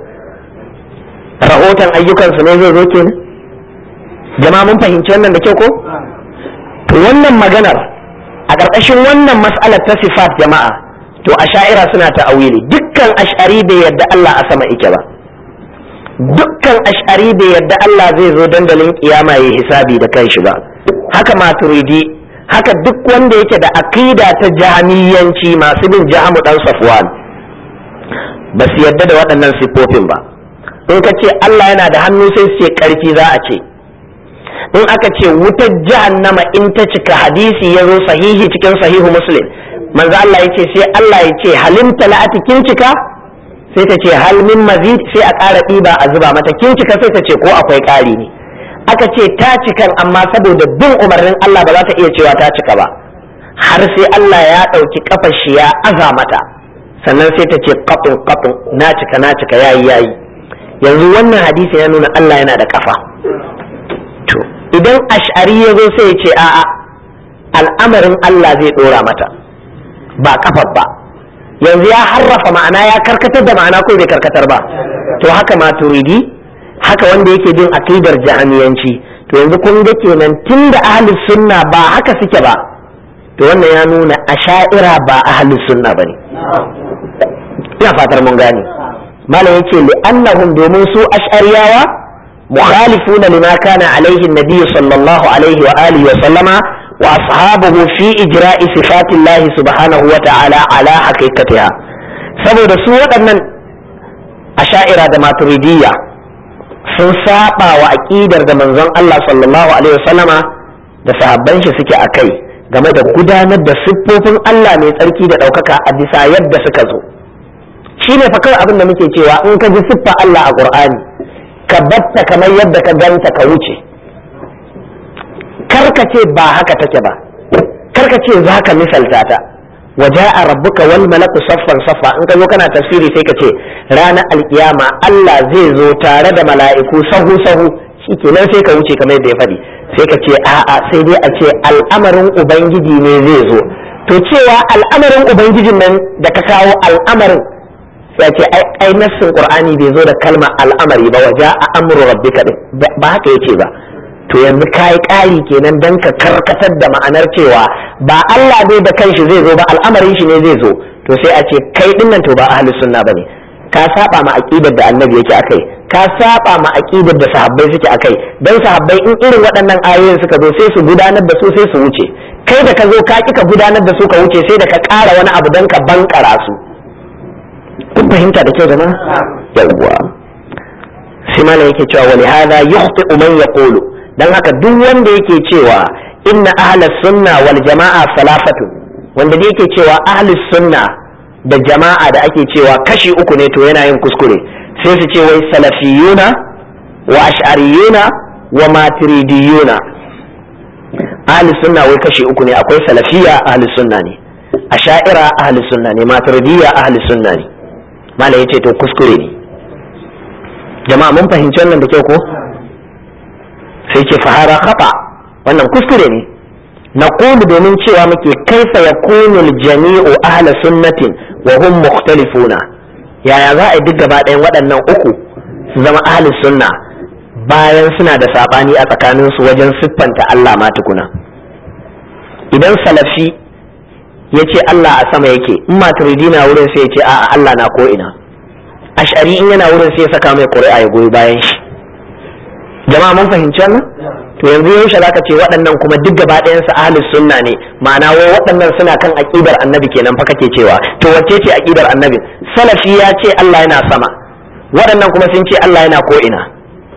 rahoton ayyukan su ne zai zo kenan jama'a mun fahimci wannan da kyau ko to wannan maganar a ƙarƙashin wannan mas'alar ta sifat jama'a to asha'ira suna ta'awili dukkan ash'ari bai yadda Allah a sama ike ba dukkan ash'ari bai yadda Allah zai zo dandalin kiyama ya hisabi da kanshi ba haka maturidi haka duk wanda yake da aqida ta jahmiyanci masu bin jahamu dan safwan ba su yadda da waɗannan siffofin ba in ka ce Allah yana da hannu sai su ce ƙarfi za a ce in aka ce wutar jahannama in ta cika hadisi ya zo sahihi cikin sahihu muslim manzo Allah ya ce sai Allah ya ce halim tala'ati kin cika sai ta ce hal min mazid sai a ƙara ɗiba a zuba mata kin cika sai ta ce ko akwai ƙari ne aka ce ta cikan amma saboda bin umarnin Allah ba za ta iya cewa ta cika ba har sai Allah ya ɗauki kafar shi ya aza mata sannan sai ta ce kafin kafin na cika na cika yayi yayi yanzu wannan hadisi ya nuna Allah yana da kafa to idan ash'ari ya zo sai ya ce a'a al'amarin Allah zai ɗora mata ba kafar ba yanzu ya harrafa ma'ana ya karkatar da ma'ana ko bai karkatar ba to haka ma turidi haka wanda yake bin aqidar jahamiyanci to yanzu kun ga kenan tunda ahlus sunna ba haka suke ba to wannan ya nuna asha'ira ba ahlus sunna bane ina fatar mun gane malam yace li annahum domin su ash'ariyawa mukhalifuna lima kana alaihi an-nabiy sallallahu alaihi wa alihi wa sallama وأصحابه في إجراء صفات الله سبحانه وتعالى على حقيقتها saboda su waɗannan asha'ira da maturidiyya sun saba wa aƙidar da manzon Allah sallallahu alaihi wasallama da sahabban shi suke a kai game da gudanar da siffofin Allah mai tsarki da ɗaukaka a bisa yadda suka zo shi ne fa kawai abin da muke cewa in ka ji siffa Allah a ƙur'ani ka batta kamar yadda ka ganta ka wuce karka ce ba haka take ba karka ce za ka misalta ta waja'a rabbuka wal malaku saffan saffa in ka zo kana tafsiri sai ka ce ranar alkiyama Allah zai zo tare da mala'iku sahu sahu shikenan sai ka wuce kamar yadda ya faɗi sai ka ce a'a sai dai a ce al'amarin ubangiji ne zai zo to cewa al'amarin ubangijin nan da ka kawo al'amarin sai ce ai nassin qur'ani bai zo da kalmar al'amari ba waja'a amru rabbika ba haka yace ba to yanzu ka yi ƙari kenan don ka karkatar da ma'anar cewa ba Allah ne da kanshi zai zo ba al'amarin shi ne zai zo to sai a ce kai dinnan to ba ahli sunna bane ka saba ma aqidar da annabi yake akai ka saba ma aqidar da sahabbai suke akai dan sahabbai in irin waɗannan ayoyin suka zo sai su gudanar da su sai su wuce kai da ka zo ka kika gudanar da su ka wuce sai da ka ƙara wani abu dan ka bankara su kun fahimta da kyau jama'a yawwa sai malam yake cewa wali hadha yukhti man yaqulu dan haka duk wanda yake cewa inna ahlus sunna wal jama'a salafatu wanda da yake cewa ahlus sunna da jama'a da ake cewa kashi uku ne to yana yin kuskure sai su ce wai salafiyuna wa ash'ariyuna wa maturidiyuna ahlus sunna wai kashi uku ne akwai salafiya ahlus sunna ne asha'ira ahlus sunna ne maturidiyya ahlus sunna ne malai yace to kuskure ne jama'a mun fahimci wannan da kyau ko sai ce fahara khata wannan kuskure ne na domin cewa muke kaifa ya kunul jami'u ahla sunnatin wa hum mukhtalifuna yaya za a yi duk gaba ɗayan waɗannan uku su zama ahli sunna bayan suna da saɓani a tsakaninsu wajen siffanta Allah ma tukuna idan salafi ya ce Allah a sama yake in maturidi na wurin sai ya ce a'a Allah na ko ina ash'ari in yana wurin sai ya saka mai ƙuri'a ya goyi bayan shi jama'a mun fahimci wannan to yanzu yaushe zaka ce waɗannan kuma duk gaba ɗayan su ahlus sunna ne ma'ana wai waɗannan suna kan aqidar annabi kenan fa kake cewa to wacce ce aqidar annabi salafi ya ce Allah yana sama waɗannan kuma sun ce Allah yana ko ina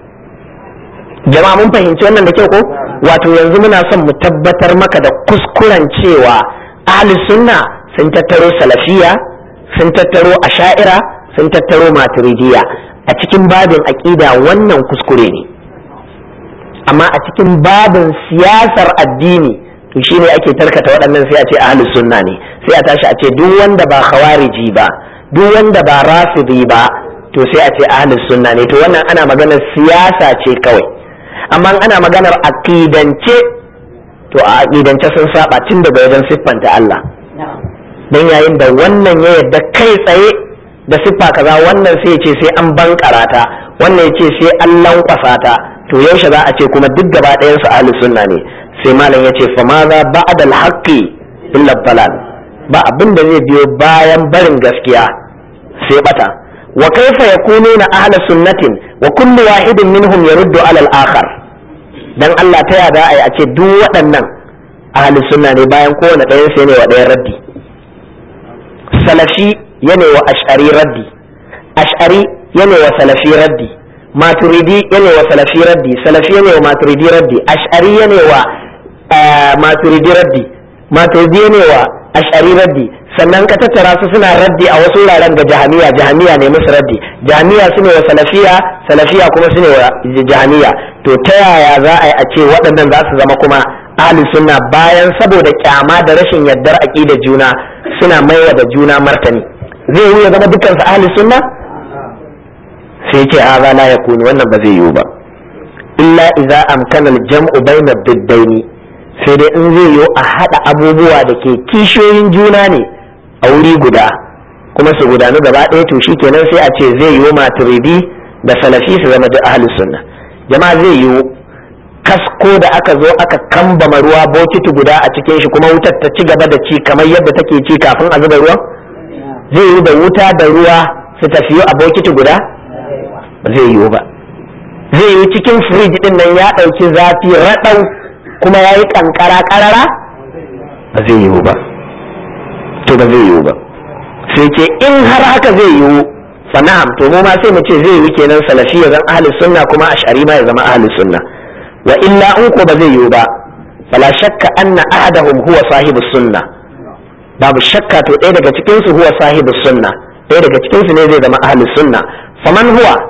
jama'a mun fahimci wannan da kyau ko wato yanzu muna son mu tabbatar maka da kuskuren cewa ahlus sunna sun tattaro salafiya sun tattaro asha'ira sun tattaro maturidiyya a cikin babin aqida wannan kuskure ne amma a cikin babin siyasar addini to shine ake tarkata waɗannan sai a ce ahlus sunna ne sai a tashi a ce duk wanda ba khawariji ba duk wanda ba rafidi ba to sai a ce ahlus sunna ne to wannan ana maganar siyasa ce kawai amma ana maganar aqidance to a aqidance sun saba tun daga wajen siffanta Allah dan yayin da wannan ya yadda kai tsaye da siffa kaza wannan sai ya ce sai an bankara ta wannan ya ce sai an lankwasa ta to yaushe za a ce kuma duk gaba ɗayan su ahli sunna ne sai malam ya ce fa ma za ba'da al-haqqi illa dalal ba abin da zai biyo bayan barin gaskiya sai bata wa kaifa yakununa ahli sunnatin wa kullu wahidin minhum yaruddu ala al-akhar dan Allah ta yada ai a ce duk waɗannan ahli sunna ne bayan kowane ɗayan sai ne wa ɗayan raddi salafi yana wa ash'ari raddi ash'ari yana wa salafi raddi maturidi yana wa salafi raddi salafi yana wa maturidi raddi ash'ari yana wa maturidi raddi maturidi yana wa ash'ari raddi sannan ka tattara su suna raddi a wasu wuraren ga jahamiya jahamiya ne musu raddi jahamiya su ne wa salafiya salafiya kuma su ne wa jahamiya to ta yaya za a yi a ce waɗannan za su zama kuma ahli sunna bayan saboda kyama da rashin yardar aƙida juna suna maiwa da juna martani zai yi ya zama dukkan su ahli sunna sai ce haza la yakunu wannan ba zai yiwu ba illa idza amkana al-jam'u bayna ad-diddaini sai dai in zai yiwu a hada abubuwa da ke kishiyoyin juna ne a wuri guda kuma su gudanu gaba ɗaya to kenan sai a ce zai yiwu maturidi da salafi su zama da ahli sunna jama'a zai yiwu kasko da aka zo aka kambama ruwa bokiti guda a cikin shi kuma wutar ta ci gaba da ci kamar yadda take ci kafin a zuba ruwan zai yiwu da wuta da ruwa su tafiyo a bokiti guda ba zai yiwu ba zai yiwu cikin firij din nan ya ɗauki zafi raɗau kuma ya yi ƙanƙara ƙarara ba zai yiwu ba to ba zai yiwu ba sai ce in har haka zai yiwu fa na'am to mu ma sai mu ce zai yiwu kenan salafi ya zama ahli sunna kuma ash'ari ma ya zama ahli sunna wa illa in ko ba zai yiwu ba fala shakka anna ahadahum huwa sahibu sunna babu shakka to ɗaya daga cikin su huwa sahibu sunna ɗaya daga cikin su ne zai zama ahli sunna faman huwa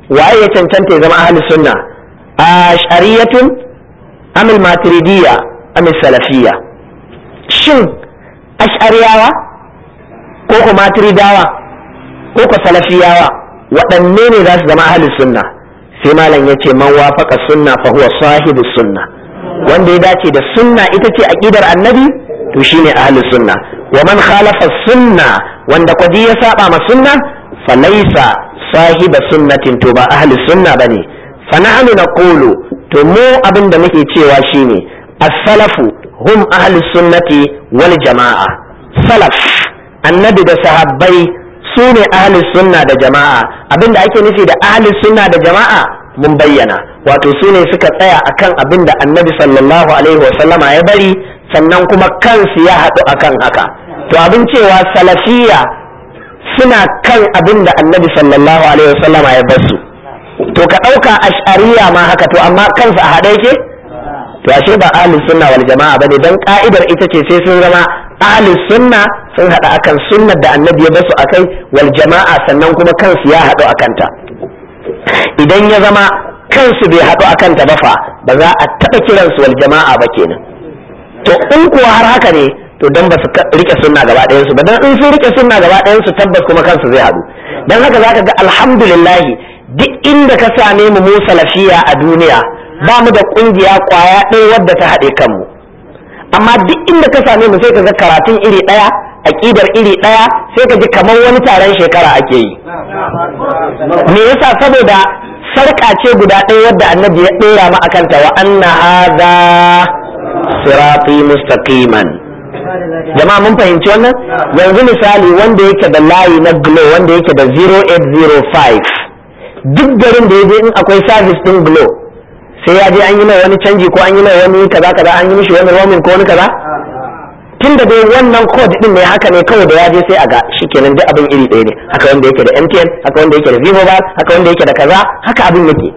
waye ya cancanta ya zama ahli sunna ash'ariyatun amil maturidiyya amil salafiyya shin ash'ariyawa ko ko maturidawa ko ko salafiyawa waɗanne ne za su zama ahli sunna sai malam ya ce man wafaka sunna fa huwa sahibu sunna wanda ya dace da sunna ita ce aqidar annabi to shine ahli sunna wa man khalafa sunna wanda kwadi ya saba ma sunna fa laysa sahiba sunnatin to ba ahli sunna bane fa nahnu naqulu to mu abin da muke cewa shine as-salafu hum ahli sunnati wal jama'a salaf annabi da sahabbai su ne ahli sunna da jama'a abin da ake nufi da ahli sunna da jama'a mun bayyana wato su ne suka tsaya akan abin da annabi sallallahu alaihi wasallama ya bari sannan kuma kansu ya haɗu akan haka to abin cewa salafiya suna kan abin da annabi sallallahu alaihi wasallama ya basu to ka ɗauka ash'ariya ma haka to amma kansu a haɗe yake to ashe ba ahlus sunna wal jama'a bane dan ka'idar ita ce sai sun zama ahlus sunna sun haɗa akan sunnar da annabi ya basu akai wal jama'a sannan kuma kansu ya haɗu akan ta idan ya zama kansu bai haɗu akan ta ba fa ba za a taɓa kiransu wal jama'a ba kenan to in kuwa har haka ne to dan ba su rike sunna gaba ɗayan su ba dan in sun rike sunna gaba ɗayan su tabbas kuma kansu zai haɗu dan haka zaka ga alhamdulillah duk inda ka same mu mu salafiya a duniya ba mu da kungiya kwaya ɗaya wadda ta haɗe kanmu amma duk inda ka same mu sai ka ga karatun iri ɗaya aƙidar iri ɗaya sai ka ji kamar wani taron shekara ake yi me yasa saboda sarƙa ce guda ɗaya wadda annabi ya ɗora mu akan ta wa anna hadha sirati mustaqiman jama'a mun fahimci wannan yanzu misali wanda yake da layi na glo wanda yake da 0805 duk garin da ya je in akwai service din glo sai ya je an yi mai wani canji ko an yi mai wani kaza kaza an yi mishi wani roaming ko wani kaza tun da dai wannan code din ne haka ne kawai da ya je sai a ga shikenan duk abin iri ɗaya ne haka wanda yake da MTN haka wanda yake da Vivo Bar haka wanda yake da kaza haka abin yake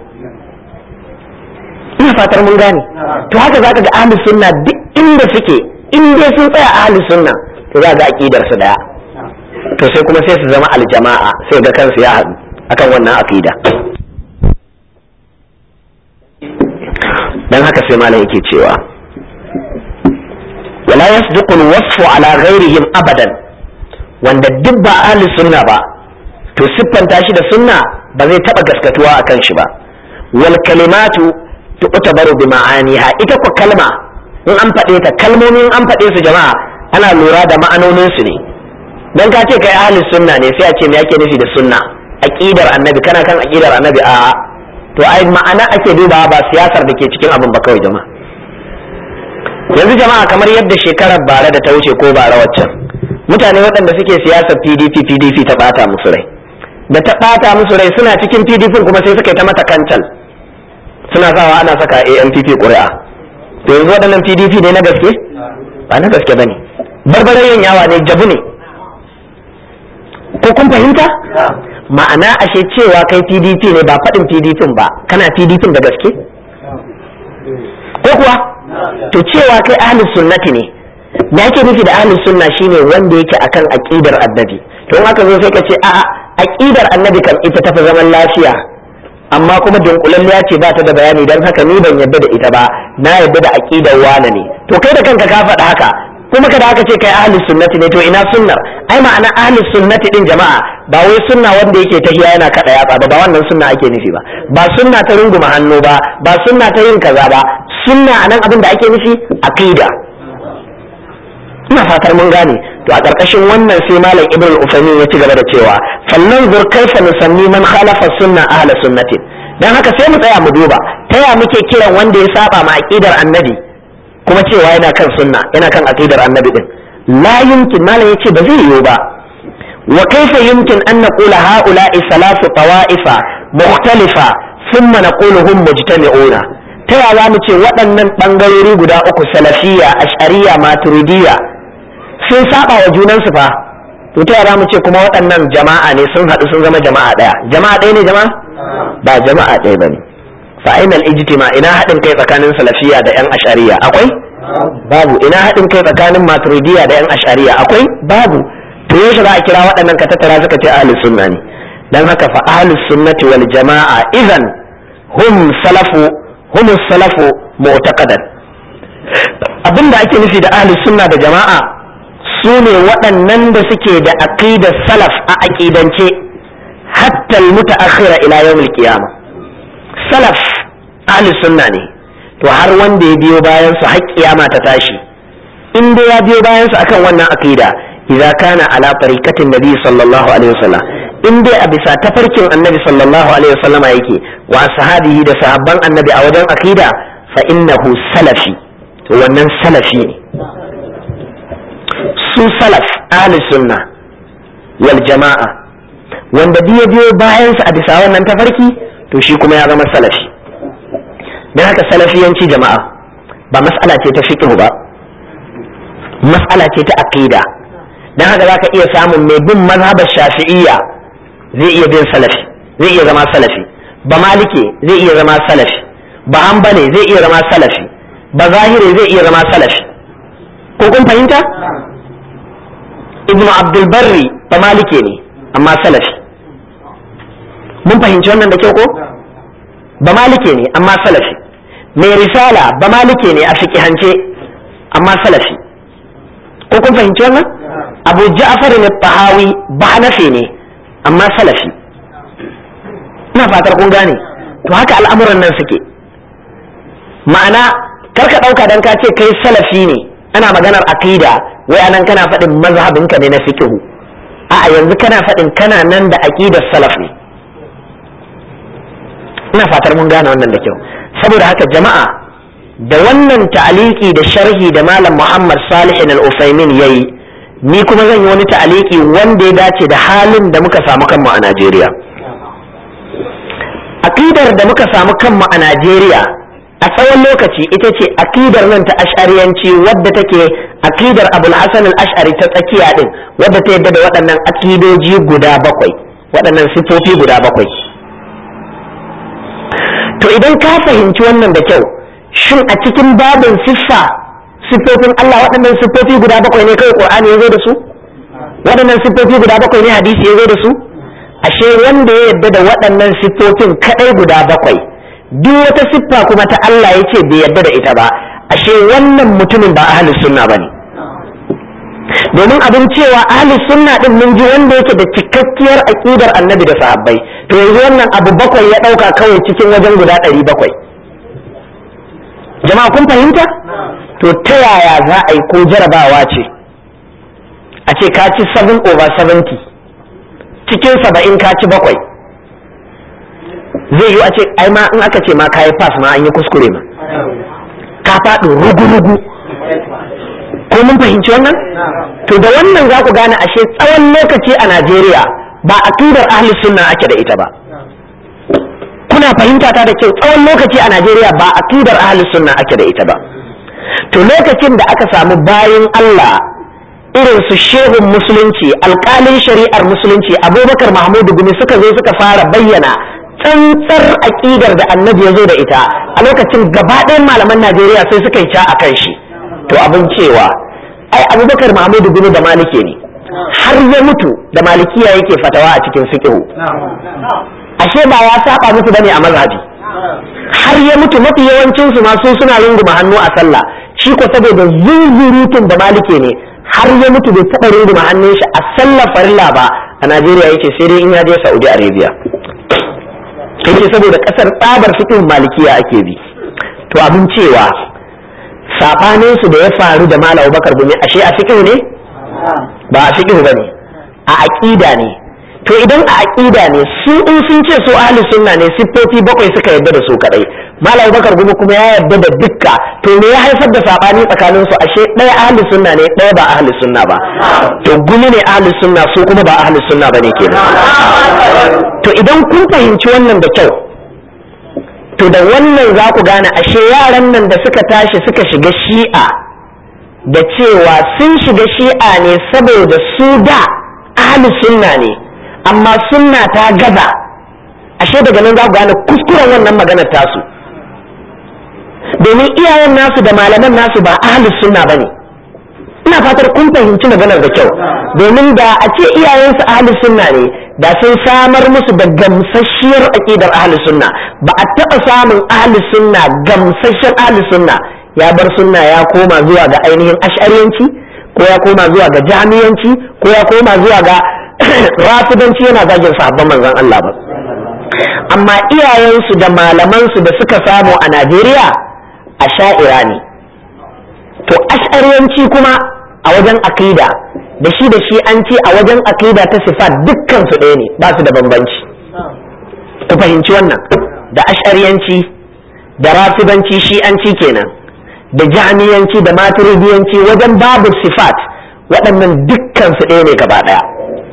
ina fatar mun gane to haka zaka ga ahlus sunna duk inda suke in dai sun tsaya ahlus sunna to za ga aqidar su daya to sai kuma sai su zama aljama'a sai ga kansu ya haɗu akan wannan aqida dan haka sai malam yake cewa wala yasduqu alwasfu ala ghairihim abadan wanda duk ba ahli sunna ba to siffanta shi da sunna ba zai taba gaskatuwa akan shi ba wal kalimatu tu'tabaru bi ma'aniha ita ko kalma in an faɗe ta kalmomin an faɗe su jama'a ana lura da ma'anonin su ne dan ka ce kai ahli sunna ne sai a ce me yake nufi da sunna aqidar annabi kana kan aqidar annabi a to ai ma'ana ake dubawa ba siyasar da ke cikin abin ba kawai jama'a yanzu jama'a kamar yadda shekarar bara da ta wuce ko bara waccan mutane waɗanda suke siyasar pdp pdp ta ɓata musu rai da ta ɓata musu rai suna cikin pdp kuma sai suka yi ta mata kancal suna sawa ana saka ampp ƙuri'a to yanzu waɗannan pdp ne na gaske ba na gaske ba ne barbarayen yawa ne jabu ne ko kun fahimta ma'ana ashe cewa kai pdp ne ba faɗin pdp ba kana pdp da gaske ko kuwa to cewa kai ahlus sunnati ne da ake nufi da ahlus sunna shine wanda yake akan aqidar annabi to in aka zo sai ka ce a'a aqidar annabi kan ita tafi zaman lafiya amma kuma dunkulalliya ce ba ta da bayani dan haka ni ban yadda da ita ba na yadda da aqidar wane ne to kai da kanka ka faɗa haka kuma kada aka ce kai ahlus sunnati ne to ina sunnar ai ma'ana ahlus sunnati din jama'a ba wai sunna wanda yake tahiya yana kada yatsa ba ba wannan sunna ake nufi ba ba sunna ta runguma hannu ba ba sunna ta yin kaza ba sunna anan abin da ake nufi aqida ina fatar mun gane to a ƙarƙashin wannan sai malam ibn al-usaymin ya ci gaba da cewa fallan zur kaifa nusanni man khalafa sunna ahla sunnatin dan haka sai mu tsaya mu duba ta ya muke kiran wanda ya saba ma aqidar annabi kuma cewa yana kan sunna yana kan aqidar annabi din la yumkin malam yace ba zai yiwu ba wa kaifa yumkin an naqula haula'i salatu tawa'ifa mukhtalifa thumma naqulu hum mujtami'una ta ya za mu ce waɗannan ɓangarori guda uku salafiya ash'ariya maturidiyya sun saba wa junansu fa to ta ya za mu ce kuma waɗannan jama'a ne sun haɗu sun zama jama'a ɗaya jama'a ɗaya ne jama'a ba jama'a ɗaya ba ne fa'inal ijtima ina haɗin kai tsakanin salafiya da yan ash'ariya akwai babu ina haɗin kai tsakanin maturidiyya da yan ash'ariya akwai babu to yaushe za a kira waɗannan ka tattara suka ce ahli sunna ne dan haka fa ahlus sunnati wal jama'a idan hum salafu hum salafu mu'taqadan abinda ake nufi da ahlus sunna da jama'a su ne waɗannan da suke da aqidar salaf a aqidance hatta al-mutaakhira ila yawm al-qiyamah salaf ahlus sunna ne to har wanda ya biyo bayan su har kiyama ta tashi in dai ya biyo bayan su akan wannan aqida idza kana ala tariqatin nabi sallallahu alaihi wasallam in dai a bisa tafarkin annabi sallallahu alaihi wasallama yake wa sahabihi da sahabban annabi a wajen aqida fa innahu salafi to wannan salafi ne su salaf ahli sunna wal jama'a wanda biyo biyo bayan su a bisa wannan tafarki to shi kuma ya zama salafi dan haka salafiyanci jama'a ba mas'ala ce ta fiqh ba mas'ala ce ta aqida dan haka zaka iya samun mai bin mazhabar shafi'iyya zai iya bin salafi zai iya zama salafi ba malike zai iya zama salafi ba hanbali zai iya zama salafi ba zahiri zai iya zama salafi ko kun fahimta ibnu abdul barri ba malike ne amma salafi mun fahimci wannan da kyau ko ba malike ne amma salafi mai risala ba malike ne a fiqihance amma salafi ko kun fahimci wannan abu ja'far ne tahawi ba hanafi ne amma salafi ina fatar kun gane to haka al'amuran nan suke ma'ana karka ɗauka dan ka ce kai salafi ne ana maganar aqida wai anan kana faɗin mazhabinka ne na fiqhu a'a yanzu kana faɗin kana nan da aqidar salaf ne ina fatar mun gane wannan da kyau saboda haka jama'a da wannan ta'aliki da sharhi da malam Muhammad Salih al-Usaimin yayi ni kuma zan yi wani ta'aliki wanda ya dace da halin da muka samu kanmu a Najeriya aqidar da muka samu kanmu a Najeriya a tsawon lokaci ita ce aqidar nan ta ash'ariyanci wadda take aqidar Abul Hasan al-Ash'ari ta tsakiya din wadda ta yadda da waɗannan aqidoji guda bakwai waɗannan sifofi guda bakwai to idan ka fahimci wannan da kyau shin a cikin babin siffa siffofin Allah waɗannan siffofi guda bakwai ne kawai Qur'ani ya zo da su waɗannan siffofi guda bakwai ne hadisi ya zo da su ashe wanda ya yadda da waɗannan siffofin kadai guda bakwai duk wata siffa kuma ta Allah ya ce bai yadda da ita ba ashe wannan mutumin ba ahlus sunna bane domin abin cewa ahli sunna din mun ji wanda yake da cikakkiyar aqidar annabi da sahabbai to yanzu wannan abu bakwai ya dauka kawai cikin wajen guda ɗari bakwai jama'a kun fahimta to ta yaya za a yi ko jarabawa ce a ce ka ci 7 over 70 cikin saba'in ka ci bakwai zai yi a ce ai ma in aka ce ma ka yi pass ma an yi kuskure ma ka faɗi rugu-rugu ko mun fahimci wannan to da wannan za ku gane ashe tsawon lokaci a Najeriya ba aqidar ahli sunna ake da ita ba kuna fahimta ta da kyau tsawon lokaci a Najeriya ba aqidar ahli sunna ake da ita ba to lokacin da aka samu bayin Allah irin su shehun musulunci alkalin shari'ar musulunci abubakar mahmudu gumi suka zo suka fara bayyana tsantsar aƙidar da annabi ya zo da ita a lokacin gaba ɗayan malaman najeriya sai suka yi ca a kan shi to abin cewa ai abubakar mahmudu gumi da malike ne har ya mutu da malikiya yake fatawa a cikin fiqhu ashe ba ya saba musu bane a mazhabi har ya mutu mafi yawancin su ma su suna runguma hannu a sallah shi ko saboda zuzurutun da malike ne har ya mutu bai taɓa runguma hannun shi a sallar farilla ba a Najeriya yake sai dai in ya je Saudi Arabia yake saboda kasar tsabar fiqhin malikiya ake bi to abin cewa sabanin su da ya faru da Malam Bakar Gumi ashe a fiqh ne ba a fiqh bane a aqida ne to idan a aqida ne su in sun ce su ahli sunna ne siffofi bakwai suka yadda da su kadai malam bakar gumi kuma ya yadda da dukka to me ya haifar da sabani tsakanin su ashe ɗaya ahli sunna ne ɗaya ba ahli sunna ba to gumi ne ahli sunna su kuma ba ahli sunna bane kenan to idan kun fahimci wannan da kyau to da wannan za ku gane ashe yaran nan da suka tashi suka shiga shi'a da cewa sun shiga shi'a ne saboda su da ahli sunna ne amma sunna ta gaza ashe daga nan za ku gane kuskuren wannan maganar tasu domin iyayen nasu da malaman nasu ba ahlus sunna bane ina fatar kun fahimci maganar da kyau domin da a ce iyayensu ahlus sunna ne da sun samar musu da gamsasshiyar aqidar ahli sunna ba a taɓa samun ahli sunna gamsasshen ahli sunna ya bar sunna ya koma zuwa ga ainihin ash'ariyanci ko ya koma zuwa ga jami'anci ko ya koma zuwa ga rafidanci yana zagin sahabban manzon Allah ba amma iyayensu da malamansu da suka samu a Najeriya a sha'ira ne to ash'ariyanci kuma a wajen akida da shi da shi an ce a wajen akida ta sifat dukkan su ɗaya ne ba su da bambanci ku fahimci wannan da ash'ariyanci da rafidanci shi an ci kenan da jami'anci da maturidiyanci wajen babu sifat waɗannan dukkan su ɗaya ne gaba ɗaya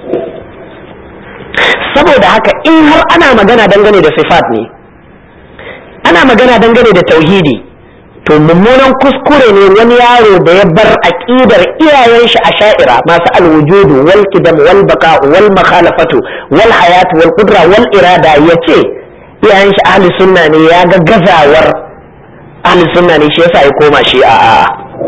saboda haka in har ana magana dangane da sifat ne ana magana dangane da tauhidi to mummunan kuskure ne wani yaro da ya bar aqidar iyayen shi a sha'ira masu alwujudu wal qidam wal baqa wal makhalafatu wal hayat wal qudra wal irada yace iyayen shi ahli sunna ne ya ga gazawar ahli sunna ne shi yasa ya koma shi a a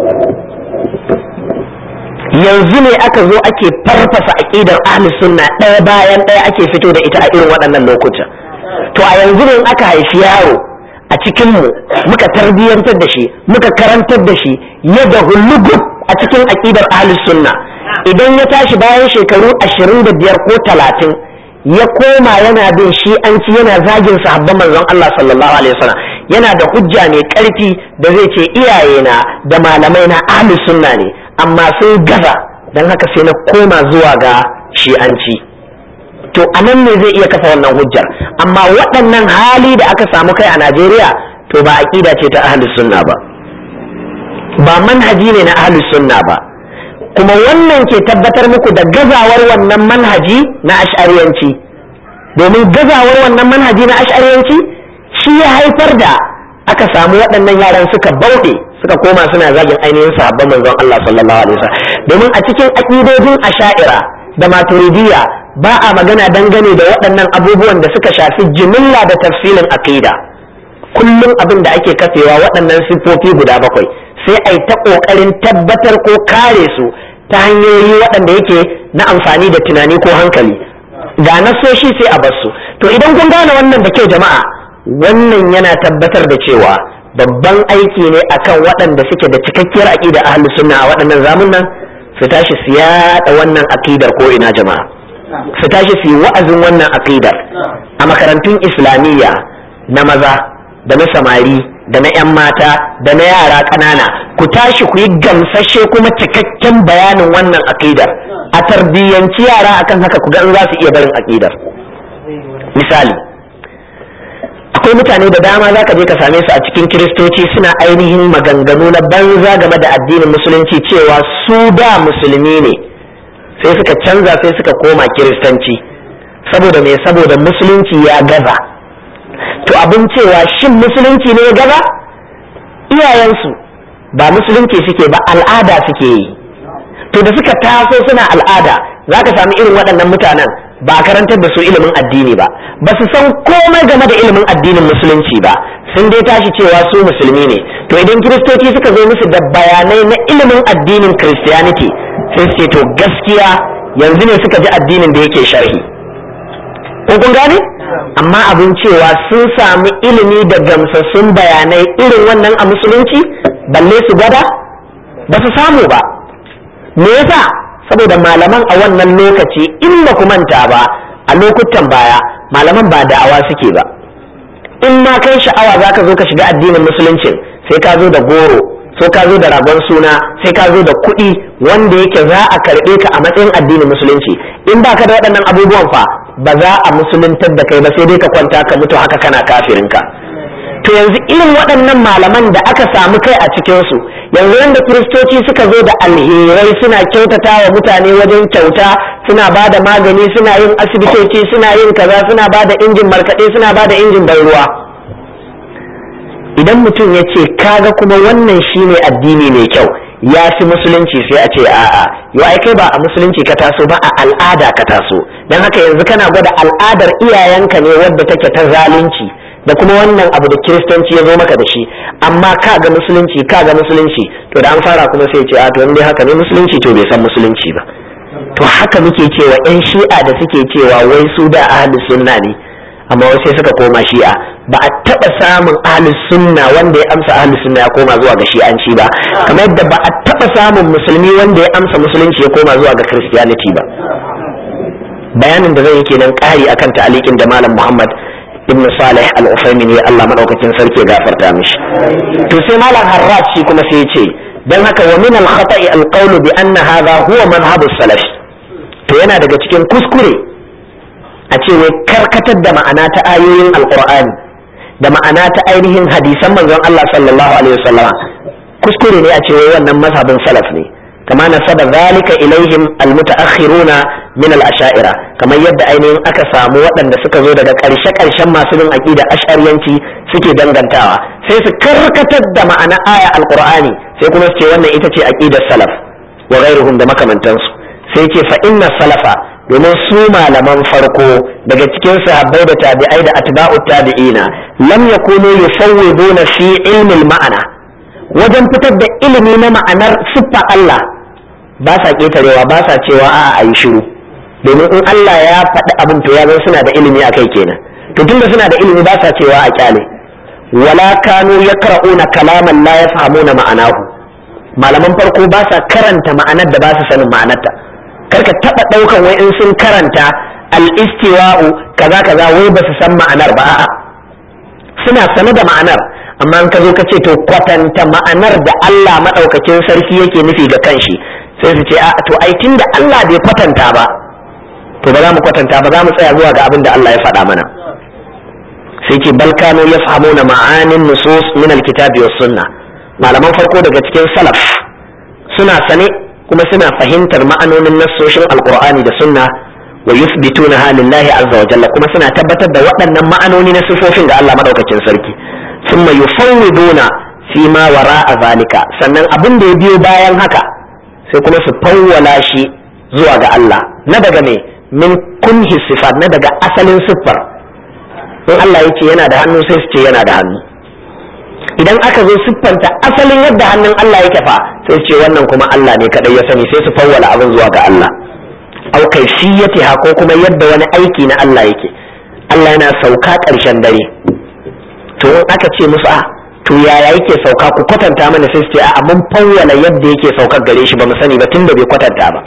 yanzu ne aka zo ake farfasa aqidar ahli sunna ɗaya bayan ɗaya ake fito da ita a irin waɗannan lokuta to a yanzu ne aka haifi yaro a cikinmu muka tarbiyyantar da shi muka karantar da shi yadda hulugub a cikin aƙidar ahlus sunna idan ya tashi bayan shekaru ashirin da biyar ko talatin ya koma yana bin shi an ci yana zagin sahabban manzon Allah sallallahu alaihi wasallam yana da hujja mai ƙarfi da zai ce iyayena da malamai na ahlus sunna ne amma sun gaza don haka sai na koma zuwa ga shi'anci to a nan ne zai iya kafa wannan hujjar amma waɗannan hali da aka samu kai a najeriya to ba aƙida ce ta ahlus sunna ba ba manhaji ne na ahlus sunna ba kuma wannan ke tabbatar muku da gazawar wannan manhaji na ash'ariyanci domin gazawar wannan manhaji na ash'ariyanci shi ya haifar da aka samu waɗannan yaran suka bauɗe suka koma suna zagin ainihin sahabban manzon Allah sallallahu alaihi wasallam domin a cikin aqidojin asha'ira da maturidiyya ba a magana dangane da waɗannan abubuwan da suka shafi jimilla da tafsilin aqida kullum abin da ake kafewa waɗannan siffofi guda bakwai sai a yi ta ƙoƙarin tabbatar ko kare su ta hanyoyi waɗanda yake na amfani da tunani ko hankali ga nasoshi sai a basu to idan kun gane wannan da kyau jama'a wannan yana tabbatar da cewa babban aiki ne akan waɗanda suke da cikakkiyar aƙida ahlus sunna a waɗannan zamunan su tashi su yaɗa wannan aƙidar ko ina jama'a su tashi su yi wa'azin wannan aƙidar a makarantun islamiyya na maza da na samari da na 'yan mata da na yara ƙanana ku tashi ku yi gamsashe kuma cikakken bayanin wannan aƙidar a tarbiyyanci yara akan haka ku ga in za su iya barin aƙidar misali akwai mutane da dama za ka je ka same su a cikin kiristoci suna ainihin maganganu na banza game da addinin musulunci cewa su da musulmi ne sai suka canza sai suka koma kiristanci saboda me saboda musulunci ya gaza to abin cewa shin musulunci ne ya gaza iyayensu ba musulunci suke ba al'ada suke yi to da suka taso suna al'ada za ka sami irin waɗannan mutanen ba a karantar da su ilimin addini ba ba su san komai game da ilimin addinin musulunci ba sun dai tashi cewa su musulmi ne to idan kiristoci suka zo musu da bayanai na ilimin addinin christianity sai su ce to gaskiya yanzu ne suka ji addinin da yake sharhi ko kun gane amma abin cewa sun samu ilimi da gamsassun bayanai irin wannan a musulunci balle su gwada ba su samu ba me yasa saboda malaman a wannan lokaci in ba ku manta ba a lokutan baya malaman ba da'awa suke ba in ma kai sha'awa za ka zo ka shiga addinin musuluncin sai ka zo da goro sai ka zo da ragon suna sai ka zo da kuɗi wanda yake za a karɓe ka a matsayin addinin musulunci in ba ka da waɗannan abubuwan fa ba za a musuluntar da kai ba sai dai ka kwanta ka mutu haka kana kafirinka to yanzu irin waɗannan malaman da aka samu kai a cikinsu yanzu yadda kiristoci suka zo da alherai suna kyautata wa mutane wajen kyauta suna ba da magani suna yin asibitoci suna yin kaza suna ba da injin markaɗe suna ba da injin ban ruwa idan mutum ya ce kaga kuma wannan shine addini mai kyau ya fi musulunci sai a ce a'a yau ai kai ba a musulunci ka taso ba a al'ada ka taso don haka yanzu kana gwada al'adar iyayenka ne wadda take ta zalunci da kuma wannan abu da kiristanci ya zo maka da shi amma ka ga musulunci ka ga musulunci to da an fara kuma sai ce a to dai haka ne musulunci to bai san musulunci ba to haka muke cewa yan shi'a da suke cewa wai su da ahli sunna ne amma wai sai suka koma shi'a ba a taba samun ahli sunna wanda ya amsa ahli sunna ya koma zuwa ga shi'anci ba kamar yadda ba a taba samun musulmi wanda ya amsa musulunci ya koma zuwa ga christianity ba bayanin da zai yi kenan ƙari akan ta'alikin da malam muhammad ibn salih al-usaimin ya Allah madaukakin sarki ya gafarta mishi to sai malam harraj shi kuma sai ya ce dan haka wa min al-khata'i al-qawlu bi anna hadha huwa madhhabu salaf to yana daga cikin kuskure a ce wai karkatar da ma'ana ta ayoyin alqur'ani da ma'ana ta ainihin hadisan manzon Allah sallallahu alaihi wasallama kuskure ne a ce wai wannan mazhabin salaf ne kama nasaba zalika ilaihim almutaakhiruna min al-asha'ira kamar yadda ainihin aka samu waɗanda suka zo daga ƙarshe ƙarshen masu bin aqida ash'ariyanci suke dangantawa sai su karkatar da ma'ana aya alqur'ani sai kuma su ce wannan ita ce aqidar salaf wa ghairuhum da makamantansu sai ce fa inna salafa domin su malaman farko daga cikin sahabbai da tabi'ai da atba'u tabi'ina lam yakunu yufawwiduna fi ilmi al-ma'ana wajen fitar da ilimi na ma'anar siffa Allah ba sa ƙetarewa ba sa cewa a a yi shiru domin in Allah ya faɗi abin to ya zan suna da ilimi a kai kenan to tunda suna da ilimi ba sa cewa a kyale wala kanu yaqra'una kalaman la yafhamuna ma'anahu malaman farko ba sa karanta ma'anar da ba su sanin ma'anarta karka taba daukan wai in sun karanta al-istiwa'u kaza kaza wai ba su san ma'anar ba a'a suna sane da ma'anar amma in ka zo ka ce to kwatanta ma'anar da Allah maɗaukakin sarki yake nufi ga kanshi sai su ce a to ai da Allah bai kwatanta ba to ba za mu kwatanta ba za mu tsaya zuwa ga abin da Allah ya faɗa mana sai ce bal kanu yafhamuna ma'anin nusus min alkitabi was sunna malaman farko daga cikin salaf suna sane kuma suna fahimtar ma'anonin nassoshin alqur'ani da sunna wa yuthbitunaha lillahi azza wa jalla kuma suna tabbatar da waɗannan ma'anoni na sifofin ga Allah madaukakin sarki ثم يفوضون فيما وراء ذلك sannan abin da ya biyo bayan haka sai kuma su fawwala shi zuwa ga Allah na daga me min kunhi sifat na daga asalin siffar in Allah ya ce yana da hannu sai su ce yana da hannu idan aka zo siffanta asalin yadda hannun Allah yake fa sai su ce wannan kuma Allah ne kadai ya sani sai su fawwala abin zuwa ga Allah au kaifiyatiha ko kuma yadda wani aiki na Allah yake Allah yana sauka ƙarshen dare to in aka ce musu a to yaya yake sauka ku kwatanta mana sai su ce a mun fawwala yadda yake saukar gare shi ba mu sani ba tunda bai kwatanta ba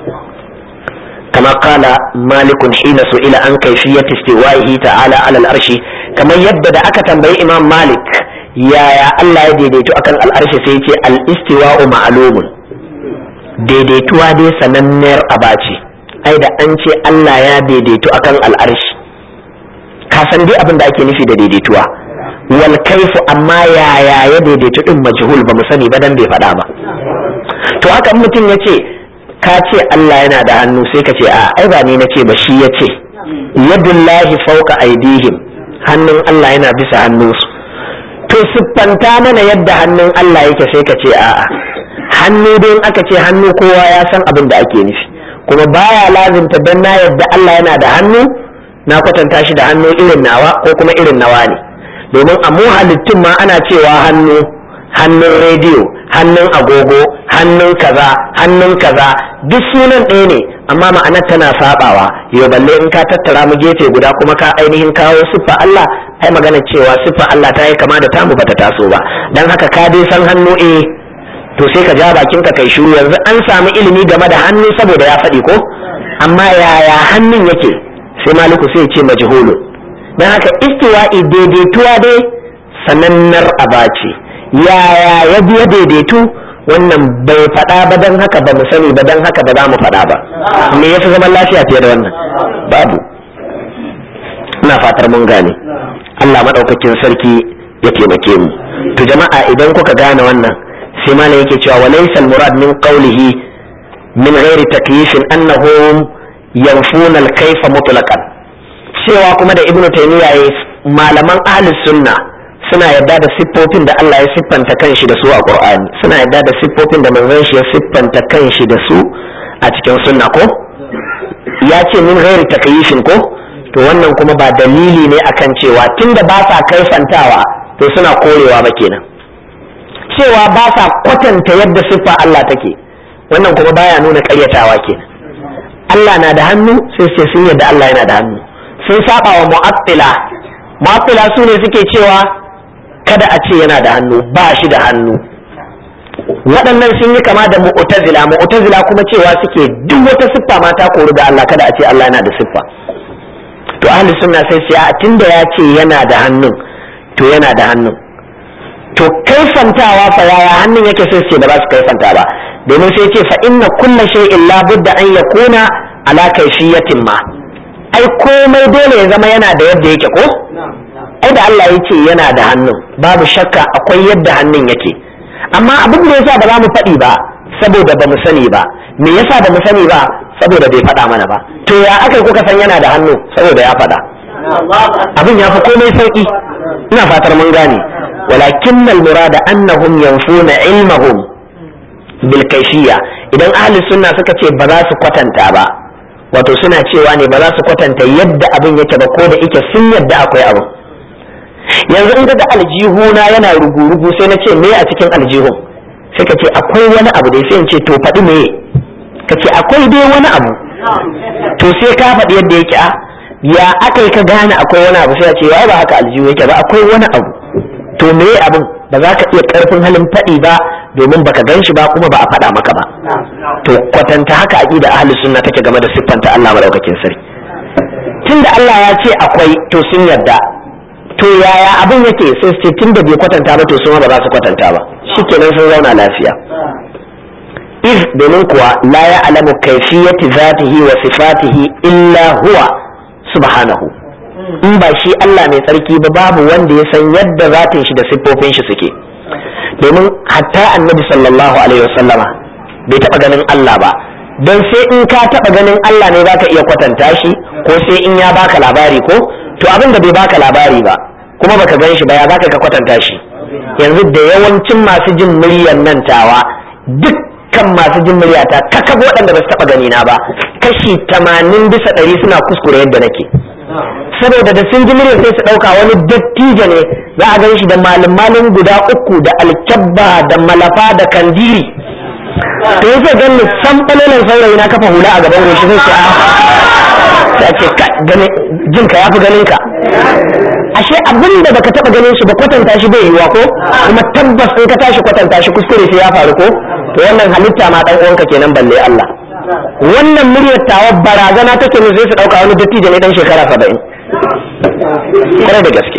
kama kala malikun hina ila an kaifiyat istiwa'ihi ta'ala ala al-arshi kamar yadda da aka tambayi imam malik yaya Allah ya daidaito akan al'arshi sai ce al-istiwa'u ma'lumun daidaituwa dai sananniyar abaci ai da an ce Allah ya daidaito akan al'arshi ka san dai abin da ake nufi da daidaituwa wal kaifu amma yaya ya daidaitu din majhul ba mu sani ba dan bai faɗa ba to haka mutum ya ce ka ce Allah yana da hannu sai ka ce a ai ba ni na ce ba shi ya ce yadullahi fauka aidihim hannun Allah yana bisa hannunsu to siffanta mana yadda hannun Allah yake sai ka ce a'a hannu dai in aka ce hannu kowa ya san abin da ake nufi kuma baya lazimta dan na yadda Allah yana da hannu na kwatanta shi da hannu irin nawa ko kuma irin nawa ne domin a mu halittun ma ana cewa hannu hannun rediyo hannun agogo hannun kaza hannun kaza duk sunan ɗaya ne amma ma'anar tana sabawa yau balle in ka tattara mu gefe guda kuma ka ainihin kawo siffa Allah ai magana cewa siffa Allah ta yi kama da tamu bata taso ba dan haka ka dai san hannu eh to sai ka ja bakin ka kai shiru yanzu an samu ilimi game da hannu saboda ya faɗi ko amma yaya hannun yake sai maliku sai ya ce majhulu dan haka istiwa'i daidaituwa dai sanannar abace yaya ya biya daidaitu wannan bai faɗa ba don haka ba mu sani ba don haka ba za mu faɗa ba me yafi zaman lafiya fiye da wannan babu ina fatar mun gane Allah maɗaukakin sarki ya taimake mu to jama'a idan kuka gane wannan sai malam yake cewa walaysa murad min qawlihi min ghairi takyifin annahum yanfuna al-kayfa mutlaqan cewa kuma da ibnu taymiya malaman ahlus sunna suna yadda da siffofin da Allah ya siffanta kanshi da su a Qur'ani suna yadda da siffofin da manzon shi ya siffanta kanshi da su a cikin sunna ko ya ce min ghairi takyifin ko to wannan kuma ba dalili ne akan cewa tunda ba sa kaifantawa to suna korewa ba kenan cewa ba sa kwatanta yadda siffa Allah take wannan kuma baya nuna ƙaryatawa kenan Allah na da hannu sai ce sun yadda Allah yana da hannu sun saba wa mu'attila mu'attila su ne suke cewa kada a ce yana da hannu ba shi da hannu waɗannan sun yi kama da mu'tazila mu'tazila kuma cewa suke duk wata siffa ma ta koru da Allah kada a ce Allah yana da siffa to ahli sunna sai sai tunda ya ce yana da hannun to yana da hannun to kaifantawa fa yaya hannun yake sai ce da ba su kaifanta ba domin sai ce fa inna kulla shay'in la budda an yakuna ala kayfiyatin ma ai komai dole ya zama yana da yadda yake ko ai da Allah ya ce yana da hannun babu shakka akwai yadda hannun yake amma abin da yasa ba za mu faɗi ba saboda ba mu sani ba me yasa ba mu sani ba saboda bai faɗa mana ba to ya aka kuka san yana da hannu saboda ya faɗa abin ya fi komai sauki ina fatar mun gane walakin murada annahum yanfuna ilmahum bil kayfiyya idan ahli sunna suka ce ba za su kwatanta ba wato suna cewa ne ba za su kwatanta yadda abin yake ba ko da ike sun yadda akwai abu yanzu in ga aljihuna yana rugu-rugu sai na ce me a cikin aljihun sai ka ce akwai wani abu dai sai in ce to faɗi me ka ce akwai dai wani abu to sai ka faɗi yadda yake a ya aka yi ka gane akwai wani abu sai a ce ba haka aljihu yake ba akwai wani abu to me abin ba za ka iya karfin halin faɗi ba domin baka gan shi ba kuma ba a faɗa maka ba to kwatanta haka aqida ahli sunna take game da siffanta Allah madaukakin sarki tunda Allah ya ce akwai to sun yarda to yaya abin yake sai su ce tunda bai kwatanta ba to su ma ba za su kwatanta ba shikenan sun zauna lafiya iz domin kuwa la ya'lamu kayfiyati zatihi wa sifatihi illa huwa subhanahu in ba shi Allah mai tsarki ba babu wanda ya san yadda zatin shi da siffofin shi suke domin hatta annabi sallallahu alaihi wasallama bai taba ganin Allah ba don sai in ka taba ganin Allah ne zaka iya kwatanta shi ko sai in ya baka labari ko to abin da bai baka labari ba kuma baka gan shi ba ya zaka ka kwatanta shi yanzu da yawancin masu jin muryar nan tawa dukkan masu jin muryata kakab waɗanda ba su taba gani na ba kashi tamanin bisa ɗari suna kuskure yadda nake saboda da sun ji muryar sai su ɗauka wani dattijo ne za a gan shi da malin guda uku da alkyabba da malafa da kandiri to yake ganin san ɓalolan saurayi na kafa hula a gaban goshi sai ce sai ce jin ka yafi ganin ka ashe abin da baka taba ganin shi ba kwatanta shi bai yiwa ko kuma tabbas in ka tashi kwatanta shi kuskure sai ya faru ko to wannan halitta ma dan uwanka kenan balle Allah wannan muryar tawa barazana take ne sai su dauka wani dattijo ne dan shekara 70 kare da gaske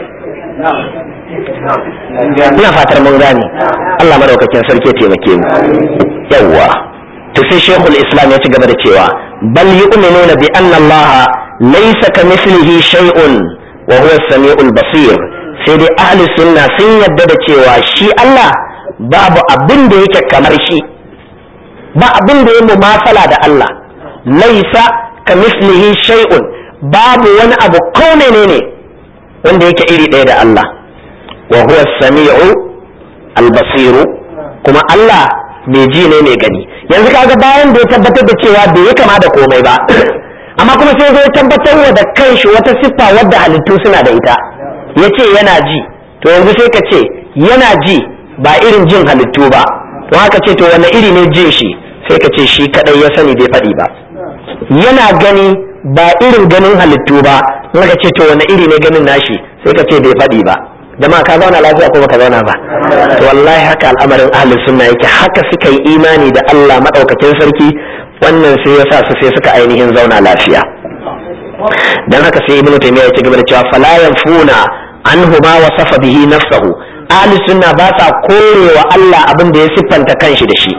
ina fatar mun gane Allah madaukakin sarki ya taimake mu yawwa to sai shekul islam ya ci gaba da cewa bal yu'minuna bi anna Allah laysa kamithlihi shay'un wa huwa as-sami'ul basir sai dai ahli sunna sun yadda da cewa shi Allah babu abin da yake kamar shi ba abin da ya mumasala da Allah laysa kamithlihi shay'un babu wani abu ko menene wanda yake iri ɗaya da Allah wa huwa as-sami'u al-basiru kuma Allah mai ji ne mai gani yanzu kaga bayan da ya tabbatar da cewa bai yi kama da komai ba amma kuma sai zai tabbatar wa da kanshi wata siffa wadda halittu suna da ita ya ce yana ji to yanzu sai ka ce yana ji ba irin jin halittu ba to haka ce to wani iri ne jin shi sai ka ce shi kadai ya sani bai faɗi ba yana gani ba irin ganin halittu ba haka ce to wani iri ne ganin nashi sai ka ce bai faɗi ba jama'a ka zauna lafiya ko baka zauna ba to wallahi haka al'amarin ahlus sunna yake haka suka yi imani da Allah madaukakin sarki wannan sai ya sa su sai suka ainihin zauna lafiya dan haka sai ibnu taymiya ya ci gaba da cewa fala yanfuna anhu ma wasafa bihi nafsuhu ahlus sunna ba sa korewa Allah abin da ya siffanta kanshi da shi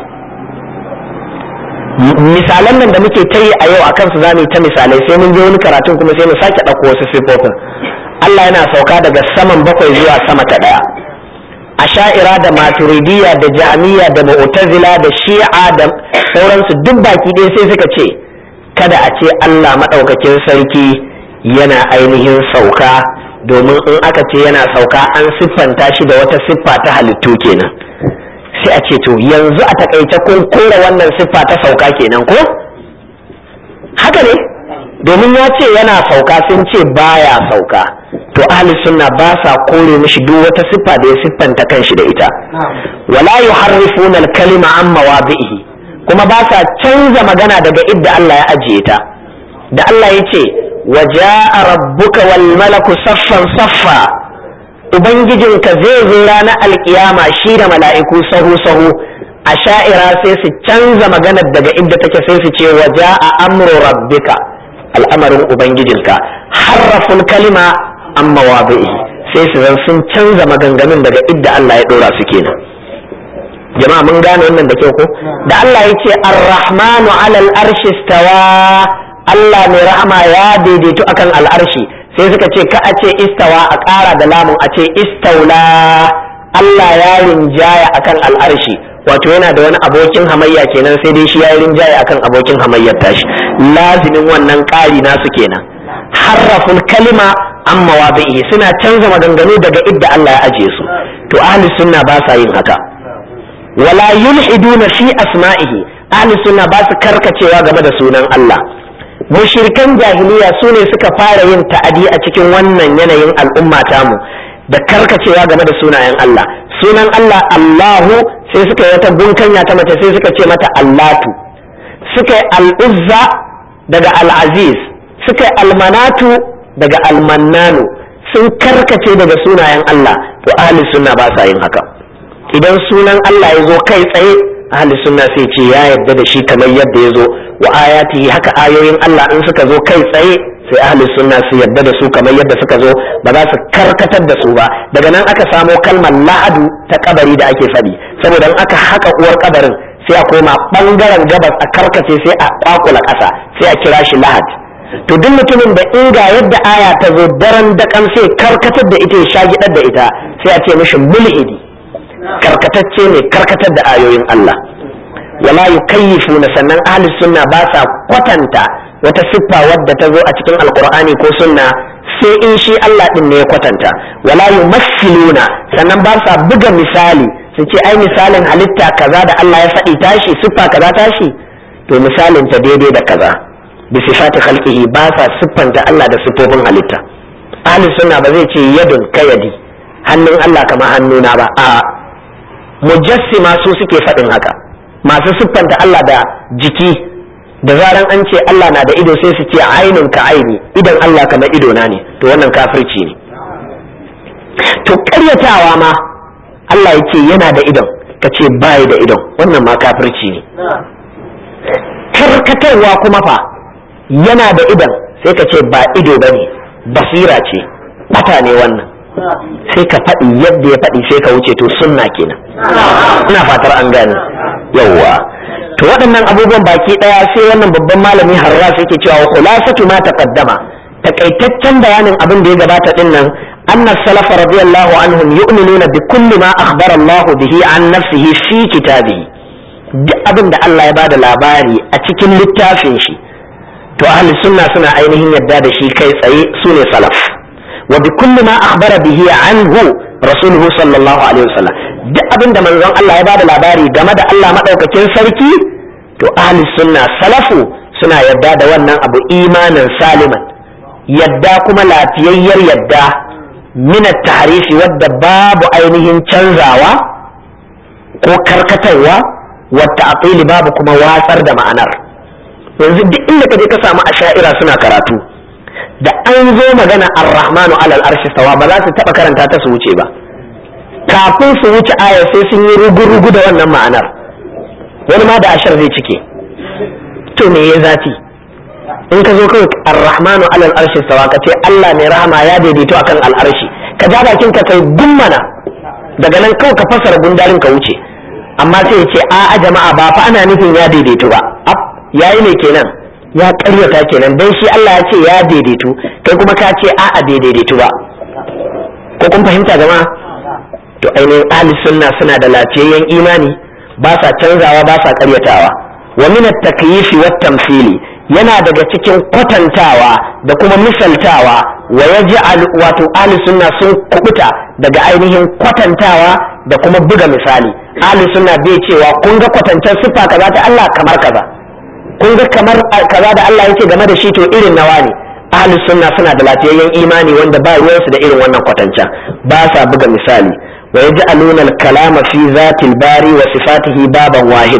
misalan nan da muke ta yi a yau akan su zamu yi ta misalai sai mun je wani karatun kuma sai mu sake ɗauko wasu siffofin Allah yana sauka daga saman bakwai zuwa sama ta ɗaya asha'ira da maturidiyya da jami'a da mu'tazila da shi'a da sauransu duk baki ɗaya sai suka ce kada a ce Allah maɗaukakin sarki yana ainihin sauka domin in aka ce yana sauka an siffanta shi da wata siffa ta halittu kenan sai a ce to yanzu a takaice kun kora wannan siffa ta sauka kenan ko haka ne domin ya ce yana sauka sun ce baya sauka to ahli sunna ba sa kore mishi duk wata siffa da ya siffanta kanshi da ita wala yuharrifuna al-kalima an mawadihi kuma ba sa canza magana daga idda Allah ya ajiye ta da Allah ya ce wa ja'a rabbuka wal malaku saffan saffa ubangijinka zai zo ranar alkiyama shi da mala'iku sahu sahu a sha'ira sai su canza maganar daga inda take sai su ce wa ja'a amru rabbika al'amarin ubangijinka harraful kalima amma wabi'i sai su zan sun canza maganganun daga idda Allah ya dora su kenan jama'a mun gane wannan da kyau ko da Allah ya ce ar-rahmanu alal arshi stawa Allah mai rahama ya daidaito akan al'arshi sai suka ce ka a ce istawa a ƙara da lamun a ce istaula Allah ya rinjaya akan al'arshi wato yana da wani abokin hamayya kenan sai dai shi ya yi rinjaya akan abokin hamayyar tashi lazimin wannan ƙari nasu kenan harraful kalima an mawabi'i suna canza maganganu daga idda Allah ya ajiye su to ahli sunna ba sa yin haka wala yulhiduna fi asma'ihi ahli sunna ba su karkacewa game da sunan Allah mushrikan jahiliya su ne suka fara yin ta'adi a cikin wannan yanayin al'umma tamu da karkacewa game da sunayen Allah sunan Allah Allahu sai suka yi wata bunkanya ta mace sai suka ce mata Allatu suka yi al'uzza daga al'aziz suka yi almanatu daga almannanu sun karkace daga sunayen Allah to ahli sunna ba sa yin haka idan sunan Allah ya zo kai tsaye ahli sunna sai ce ya yadda da shi kamar yadda ya zo wa ayatihi haka ayoyin Allah in suka zo kai tsaye sai ahli sunna su yadda da su kamar yadda suka zo ba za su karkatar da su ba daga nan aka samo kalmar la'adu ta kabari da ake faɗi saboda in aka haka uwar kabarin sai a koma bangaren gabas a karkace sai a kwakula ƙasa sai a kira shi lahad to duk mutumin da in ga yadda aya ta zo daren dakan sai karkatar da ita ya shagidar da ita sai a ce mishi mulhidi karkatacce ne karkatar da ayoyin Allah wala yukayyifuna sannan ahli sunna ba sa kwatanta wata siffa wadda ta zo a cikin alqur'ani ko sunna sai in shi Allah din ne ya kwatanta wala yumassiluna sannan ba sa buga misali su ce ai misalin halitta kaza da Allah ya faɗi tashi siffa kaza tashi to misalin ta daidai da kaza bi sifati khalqihi ba sa siffanta Allah da siffofin halitta ahli sunna ba zai ce yadun kayadi hannun Allah kamar hannuna ba a mujassima su suke faɗin haka masu siffanta Allah da jiki da zaran an ce Allah na da ido sai su ce ainin ka aini idan Allah kamar ido na ne to wannan kafirci ne to ƙaryatawa ma Allah ya ce yana da idon ka ce bayi da idon wannan ma kafirci ne karkatarwa kuma fa yana da idon sai ka ce ba ido ba ne basira ce bata ne wannan sai ka faɗi yadda ya faɗi sai ka wuce to sunna kenan ina fatar an gane yawwa to waɗannan abubuwan baki ɗaya sai wannan babban malami harras yake cewa khulasatu ma taqaddama takaitaccen bayanin abin da ya gabata din nan anna salafa radiyallahu anhum yu'minuna bi kulli ma akhbara Allah bihi an nafsihi fi kitabihi duk abin da Allah ya bada labari a cikin littafin shi to ahli sunna suna ainihin yadda da shi kai tsaye sune salaf wa bi kulli ma akhbara bihi anhu rasuluhu sallallahu alaihi wasallam duk abin da manzon Allah ya bada labari game da Allah madaukakin sarki to ahli sunna salafu suna yadda da wannan abu imanin saliman yadda kuma lafiyayyar yadda min at-tahrifi wadda babu ainihin canzawa ko karkatarwa wa ta'tili babu kuma watsar da ma'anar yanzu duk inda ka je ka samu asha'ira suna karatu da an zo magana ar-rahmanu alal arshi stawa ba za su taba karanta ta su wuce ba kafin su wuce aya sai sun yi rugu-rugu da wannan ma'anar wani ma da ashar zai cike to me ya zafi in ka zo kawai ar-rahmanu alal arshi stawa ka ce Allah mai rahama ya daidaito akan al'arshi ka ja bakin ka kai gummana daga nan kawai ka fasara gundarin ka wuce amma sai ya ce a'a jama'a ba fa ana nufin ya daidaito ba yayi ne kenan ya karyata kenan dan shi Allah ya ce ya daidaitu kai kuma ka ce a a daidaitu ba ko kun fahimta jama'a to ainihin ahli sunna suna da lafiyayyen imani ba sa canzawa ba sa karyatawa wa min at-takyifi wat tamthili yana daga cikin kwatantawa da kuma misaltawa wa yaj'al wato ahli sunna sun kubuta daga ainihin kwatantawa da kuma buga misali ahli sunna bai cewa kun ga kwatantar sifa kaza ta Allah kamar kaza kun ga kamar kaza da Allah yake game da shi to irin nawa ne ahlus sunna suna da lafiyayyen imani wanda ba ruwansu da irin wannan kwatanta ba sa buga misali wa yaj'aluna al-kalama fi zatil bari wa sifatihi baban wahidan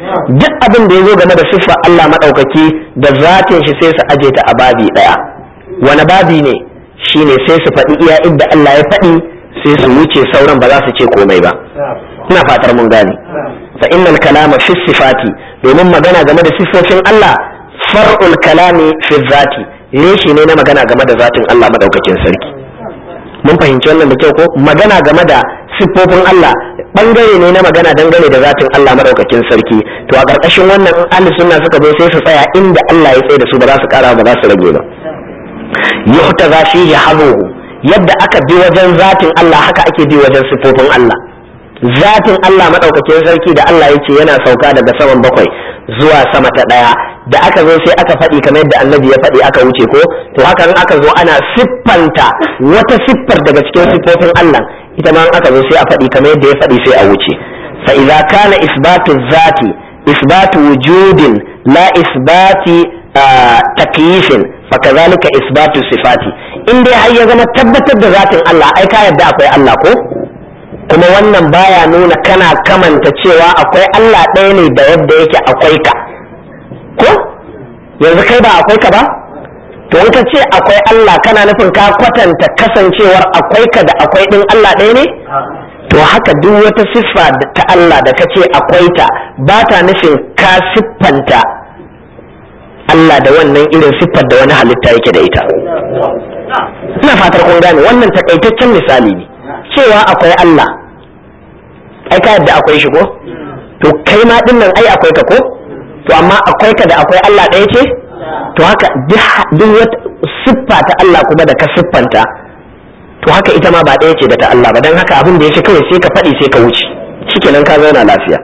duk abin da ya zo game da siffar Allah maɗaukaki da zatin shi sai su aje ta a babi ɗaya wani babi ne shine sai su faɗi iya inda Allah ya faɗi sai su wuce sauran ba za su ce komai ba ina fatar mun gane fa innal kalama fi sifati domin magana game da siffofin Allah far'ul kalami fi zati reshe ne na magana game da zatin Allah madaukakin sarki mun fahimci wannan da kyau ko magana game da siffofin Allah bangare ne na magana dangane da zatin Allah madaukakin sarki to a ƙarƙashin wannan in ahli sunna suka zo sai su tsaya inda Allah ya tsaye da su ba za su ƙara ba za su rage ba yuhtaza fihi hazuhu yadda aka bi wajen zatin Allah haka ake bi wajen siffofin Allah zatin Allah madaukakin sarki da Allah ya ce yana sauka daga saman bakwai zuwa sama ta ɗaya da aka zo sai aka faɗi kamar yadda annabi ya faɗi aka wuce ko to haka in aka zo ana siffanta wata siffar daga cikin siffofin Allah ita ma in aka zo sai a faɗi kamar yadda ya faɗi sai a wuce fa idza kana isbatu zati isbatu wujudin la isbati takyifin fa kazalika isbatu sifati in dai har ya zama tabbatar da zatin Allah ai ka yadda akwai Allah ko kuma wannan baya nuna kana kamanta cewa akwai Allah ɗaya ne da yadda yake akwai ka ko yanzu kai ba akwai ka ba to in ka ce akwai Allah kana nufin ka kwatanta kasancewar akwai ka da akwai ɗin Allah ɗaya ne to haka duk wata siffa ta Allah da ka ce akwai ta ba ta nufin ka siffanta Allah da wannan irin siffar da wani halitta yake da ita ina fatar kun gane wannan takaitaccen misali ne cewa akwai Allah ai ka yadda akwai shi ko to kai ma din nan ai akwai ka ko to amma akwai ka da akwai Allah ɗaya ce to haka duk wata siffa ta Allah kuma da ka siffanta to haka ita ma ba ɗaya ce da ta Allah ba dan haka abin da yake kawai sai ka faɗi sai ka wuce shikenan ka zauna lafiya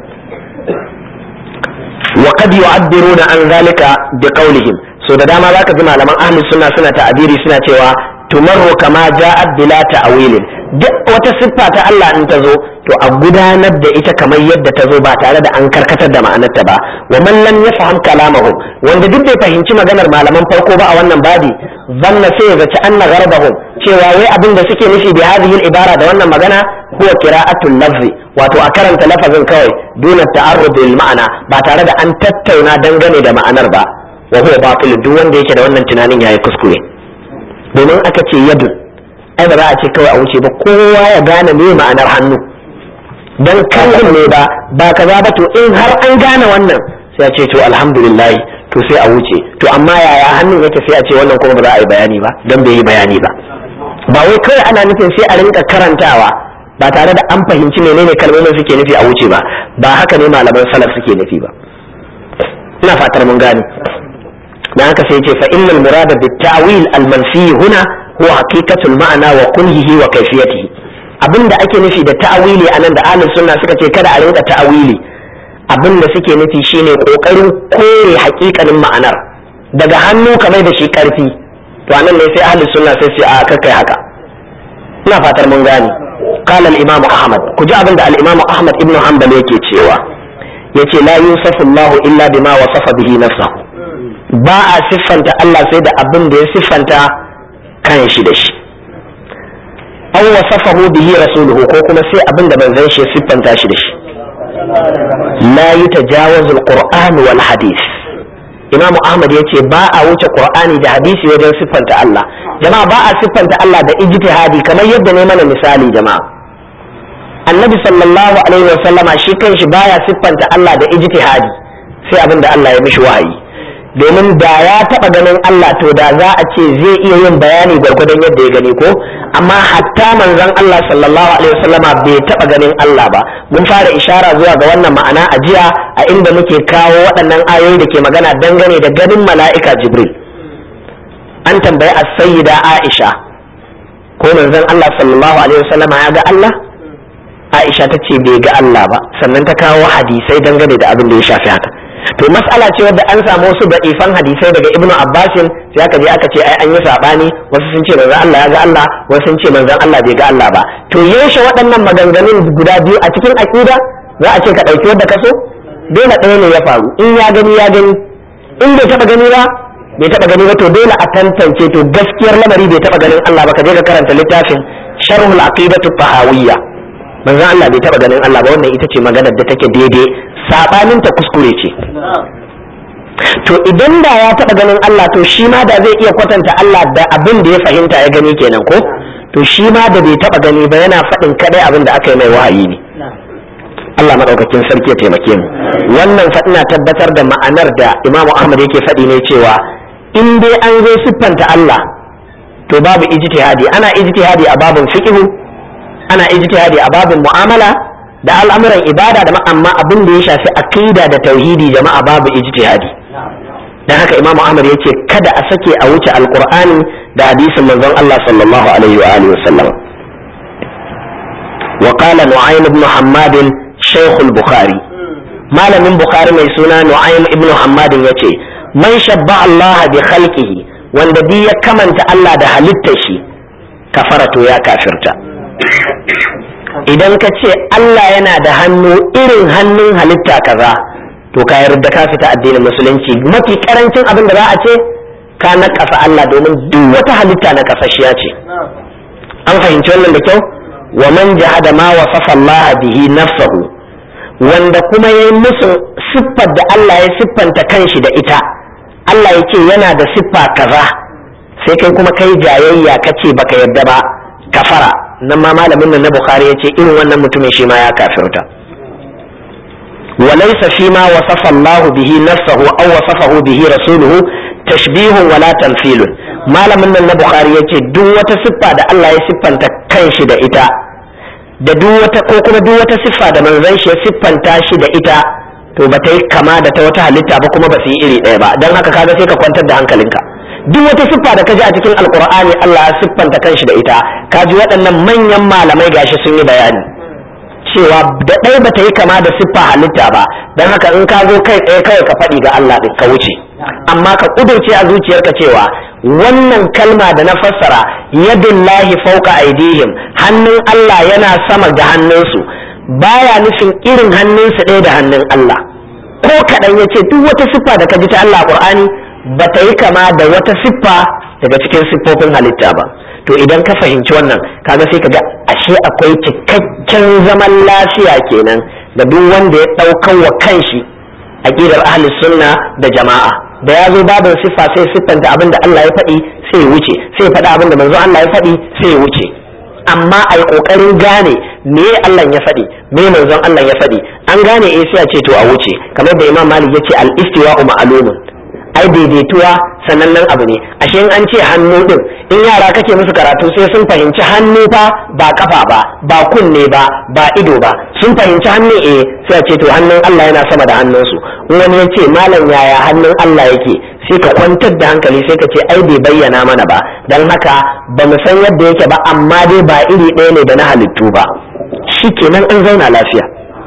wa qad yu'abbiruna an zalika bi qawlihim so da dama zaka ji malaman ahli sunna suna ta'abiri suna cewa tumarru kama ja'at bila ta'wilin duk wata siffa ta Allah in ta zo to a gudanar da ita kamar yadda ta zo ba tare da an karkatar da ma'anarta ba wa man lam yafham kalamahum wanda duk bai fahimci maganar malaman farko ba a wannan babi zanna sai ya zaci anna gharbahum cewa wai abin da suke nufi bi hadhihi ibara da wannan magana huwa qira'atul lafzi wato a karanta lafazin kawai duna ta'arrud lil ma'ana ba tare da an tattauna dangane da ma'anar ba wa huwa batil duk wanda yake da wannan tunanin yayi kuskure domin aka ce yadun ai ba za a ce kawai a wuce ba kowa ya gane me ma'anar hannu dan kallon ne ba ba kaza ba to in har an gane wannan sai a ce to alhamdulillah to sai a wuce to amma yaya hannun yake sai a ce wannan kuma ba za a yi bayani ba dan bai yi bayani ba ba wai kawai ana nufin sai a rinka karantawa ba tare da an fahimci menene kalmomin suke nufi a wuce ba ba haka ne malaman salaf suke nufi ba ina fatar mun gane dan haka sai ce fa innal murada bit ta'wil al manfi huna huwa haqiqatul ma'ana wa kunhihi wa kayfiyatihi abinda ake nufi da ta'wili anan da ahlus sunna suka ce kada a rinka ta'wili abinda suke nufi shine kokarin kore haƙiƙanin ma'anar daga hannu kamar da shi karfi to anan ne sai ahlus sunna sai sai a kakkai haka ina fatar mun gane قال الإمام أحمد كجاء عند الإمام أحمد ابن حنبل يكي تشيوا يكي لا يوصف الله إلا بما وصف به نفسه ba a siffanta Allah sai da abin da ya siffanta kan shi da shi an wasafahu bihi rasuluhu ko kuma sai abin da manzon shi ya siffanta shi da shi la yutajawazu alquran wal hadith Imam Ahmad ya ce ba a wuce Qur'ani da hadisi wajen siffanta Allah jama'a ba a siffanta Allah da ijtihadi kamar yadda ne mana misali jama'a Annabi sallallahu alaihi wa sallama shi kanshi baya siffanta Allah da ijtihadi sai abin da Allah ya mishi wahayi domin da ya taba ganin Allah to da za a ce zai iya yin bayani gwargwadon yadda ya gani ko amma hatta manzon Allah sallallahu alaihi wasallama bai taba ganin Allah ba mun fara ishara zuwa ga wannan ma'ana a jiya a inda muke kawo waɗannan ayoyi da ke magana dangane da ganin mala'ika Jibril an tambayi as-sayyida Aisha ko manzon Allah sallallahu alaihi wasallama ya ga Allah Aisha ta ce bai ga Allah ba sannan ta kawo hadisai dangane da abin da ya shafi haka to mas'ala ce wadda an samu wasu da'ifan hadisai daga ibnu abbasin sai aka je aka ce ai an yi sabani wasu sun ce manzon Allah ya ga Allah wasu sun ce manzon Allah bai ga Allah ba to yaushe waɗannan maganganun guda biyu a cikin aqida za a ce ka ɗauki wadda ka so dole ɗaya ne ya faru in ya gani ya gani in bai taɓa gani ba bai taɓa gani ba to dole a tantance to gaskiyar lamari bai taɓa ganin Allah ba ka je ka karanta littafin sharhul aqidatu tahawiyya manzon Allah bai taba ganin Allah ba wannan ita ce maganar da take daidai sabanin ta kuskure ce to idan da ya taba ganin Allah to shi ma da zai iya kwatanta Allah da abin da ya fahimta ya gani kenan ko to shi ma da bai taba gani ba yana faɗin kadai abin da aka yi mai wahayi ne Allah madaukakin sarki ya taimake mu wannan faɗina tabbatar da ma'anar da Imam Ahmad yake faɗi ne cewa in dai an zo siffanta Allah to babu ijtihadi ana ijtihadi a babin fiqhu ana ijtihadi a babin mu'amala da al'amuran ibada da amma abin da ya shafi aqida da tauhidi jama'a babu ijtihadi dan haka Imam Ahmad yace kada a sake a wuce alqur'ani da hadisin manzon Allah sallallahu alaihi wa alihi wasallam wa qala nu'aym ibn hammad shaykh al-bukhari malamin bukhari mai suna nu'aym ibn hammad yace man shabba Allah bi khalqihi wanda bi ya kamanta Allah da halittar shi kafara to ya kafirta idan ka ce Allah yana da hannu irin hannun halitta kaza to ka yarda ka fita addinin musulunci mafi karancin abin da za a ce ka naƙasa Allah domin duk wata halitta na kasashiya ce an fahimci wannan da kyau wa man jahada ma wasafa Allah bihi nafsahu wanda kuma yayi musu siffar da Allah ya siffanta kanshi da ita Allah ya ce yana da siffa kaza sai kai kuma kai jayayya kace baka yadda ba kafara nan ma malamin nan na bukhari ya ce irin wannan mutumin shi ma ya kafirta وليس فيما وصف الله به نفسه أو وصفه به رسوله تشبيه ولا تمثيل malamin nan na bukhari ya ce duk wata siffa da Allah ya siffanta kanshi da ita da duk wata ko kuma duk wata siffa da manzon shi ya siffanta shi da ita to ba ta yi kama da ta wata halitta ba kuma ba su yi iri ɗaya ba don haka kaga sai ka kwantar da hankalinka duk wata siffa da ka ji a cikin alkur'ani Allah ya siffanta kanshi da ita ka ji waɗannan manyan malamai gashi sun yi bayani cewa da ɗaya ba ta yi kama da siffa halitta ba don haka in ka zo kai tsaye kawai ka faɗi ga Allah ɗin ka wuce amma ka ƙudurce a zuciyarka cewa wannan kalma da na fassara yadullahi fauka aidihim hannun Allah yana sama ga hannunsu baya nufin irin hannunsu ɗaya da hannun Allah ko kaɗan ya ce duk wata siffa da ka ji ta Allah Qur'ani ba ta yi kama da wata siffa daga cikin siffofin halitta ba to idan ka fahimci wannan kaga sai ka ga ashe akwai cikakken zaman lafiya kenan da duk wanda ya ɗaukan wa kanshi aqidar ahli sunna da jama'a da ya zo babin siffa sai siffanta abin da Allah ya faɗi sai ya wuce sai ya faɗi abin da manzo Allah ya faɗi sai ya wuce amma a yi ƙoƙarin gane me Allah ya faɗi me manzon Allah ya faɗi an gane eh sai a ce to a wuce kamar da Imam Malik ya ce al-istiwa'u ma'lumun ai daidaituwa sanannen abu ne ashe in an ce hannu din in yara kake musu karatu sai sun fahimci hannu fa ba kafa ba ba kunne ba ba ido ba sun fahimci hannu eh sai a ce to hannun Allah yana sama da hannunsu in wani ya ce malam yaya hannun Allah yake sai ka kwantar da hankali sai ka ce ai bai bayyana mana ba don haka ba mu san yadda yake ba amma dai ba iri ɗaya ne da na halittu ba shikenan an zauna lafiya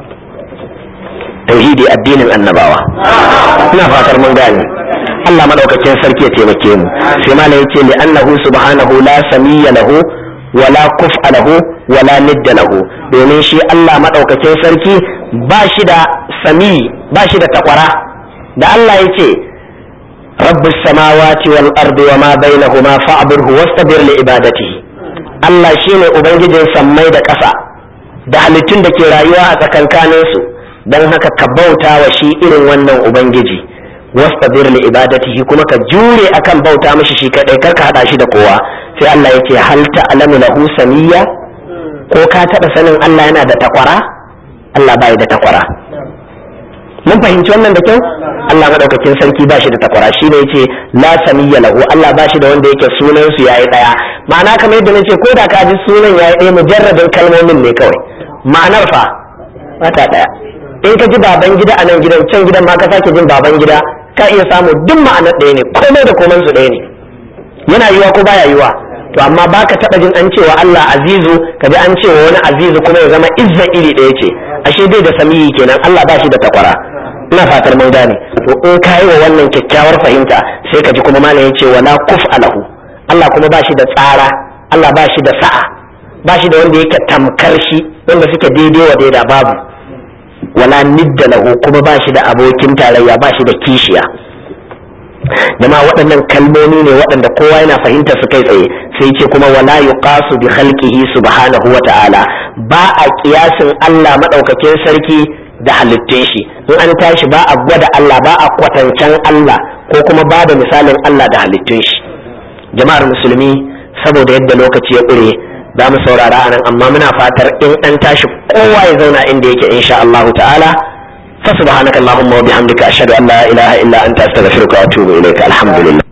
tauhidi addinin annabawa ina fatar mun gane Allah madaukakin sarki ya taimake mu sai malam yace li annahu subhanahu la samiyya lahu wala kuf'a lahu wala nidda lahu domin shi Allah madaukakin sarki ba shi da sami ba shi da takwara da Allah yace rabbus samawati wal ardi wama bainahuma fa'budhu wastabir li ibadatihi Allah shine ubangijin sammai da ƙasa da halittun da ke rayuwa a tsakankaninsu don haka ka bauta wa shi irin wannan ubangiji wastabir li ibadatihi kuma ka jure akan bauta mishi shi kadai kar ka hada shi da kowa sai Allah yake hal ta'lamu lahu samiyya ko ka taba sanin Allah yana da takwara Allah bai da takwara mun fahimci wannan da kyau Allah madaukakin sarki ba shi da takwara shi ne yace la samiyya lahu Allah ba shi da wanda yake sunan su yayi daya ma'ana kamar yadda nace ko da ka ji sunan yayi daya mujarradin kalmomin ne kawai ma'anar fa mata daya in ka ji baban gida a nan gidan can gidan ma ka sake jin baban gida ka iya samu duk ma'anar ɗaya ne komai da komai su ɗaya ne yana yiwa ko baya yiwa to amma baka taɓa jin an cewa Allah azizu ka ji an cewa wani azizu kuma ya zama izza iri ɗaya ce ashe dai da samiyi kenan Allah ba shi da takwara ina fatar mun gane to in ka yi wa wannan kyakkyawar fahimta sai ka ji kuma malam ya ce wala kuf alahu Allah kuma ba shi da tsara Allah ba shi da sa'a ba shi da wanda yake tamkar shi wanda suke daidai wa daida babu wala nidda lahu kuma ba shi da abokin tarayya ba shi da kishiya jama'a waɗannan kalmomi ne waɗanda kowa yana fahimtar su kai tsaye sai ce kuma wala yuqasu bi khalqihi subhanahu wa ta'ala ba a kiyasin Allah madaukakin sarki da halittun shi in an tashi ba a gwada Allah ba a kwatancen Allah ko kuma ba da misalin Allah da halittun shi jama'ar musulmi saboda yadda lokaci ya ƙure za mu saurara a nan amma muna fatar in an tashi kowa ya zauna inda yake insha Allah ta'ala fa subhanaka allahumma wa bihamdika ashhadu an la ilaha illa anta astaghfiruka wa atubu ilaika alhamdulillah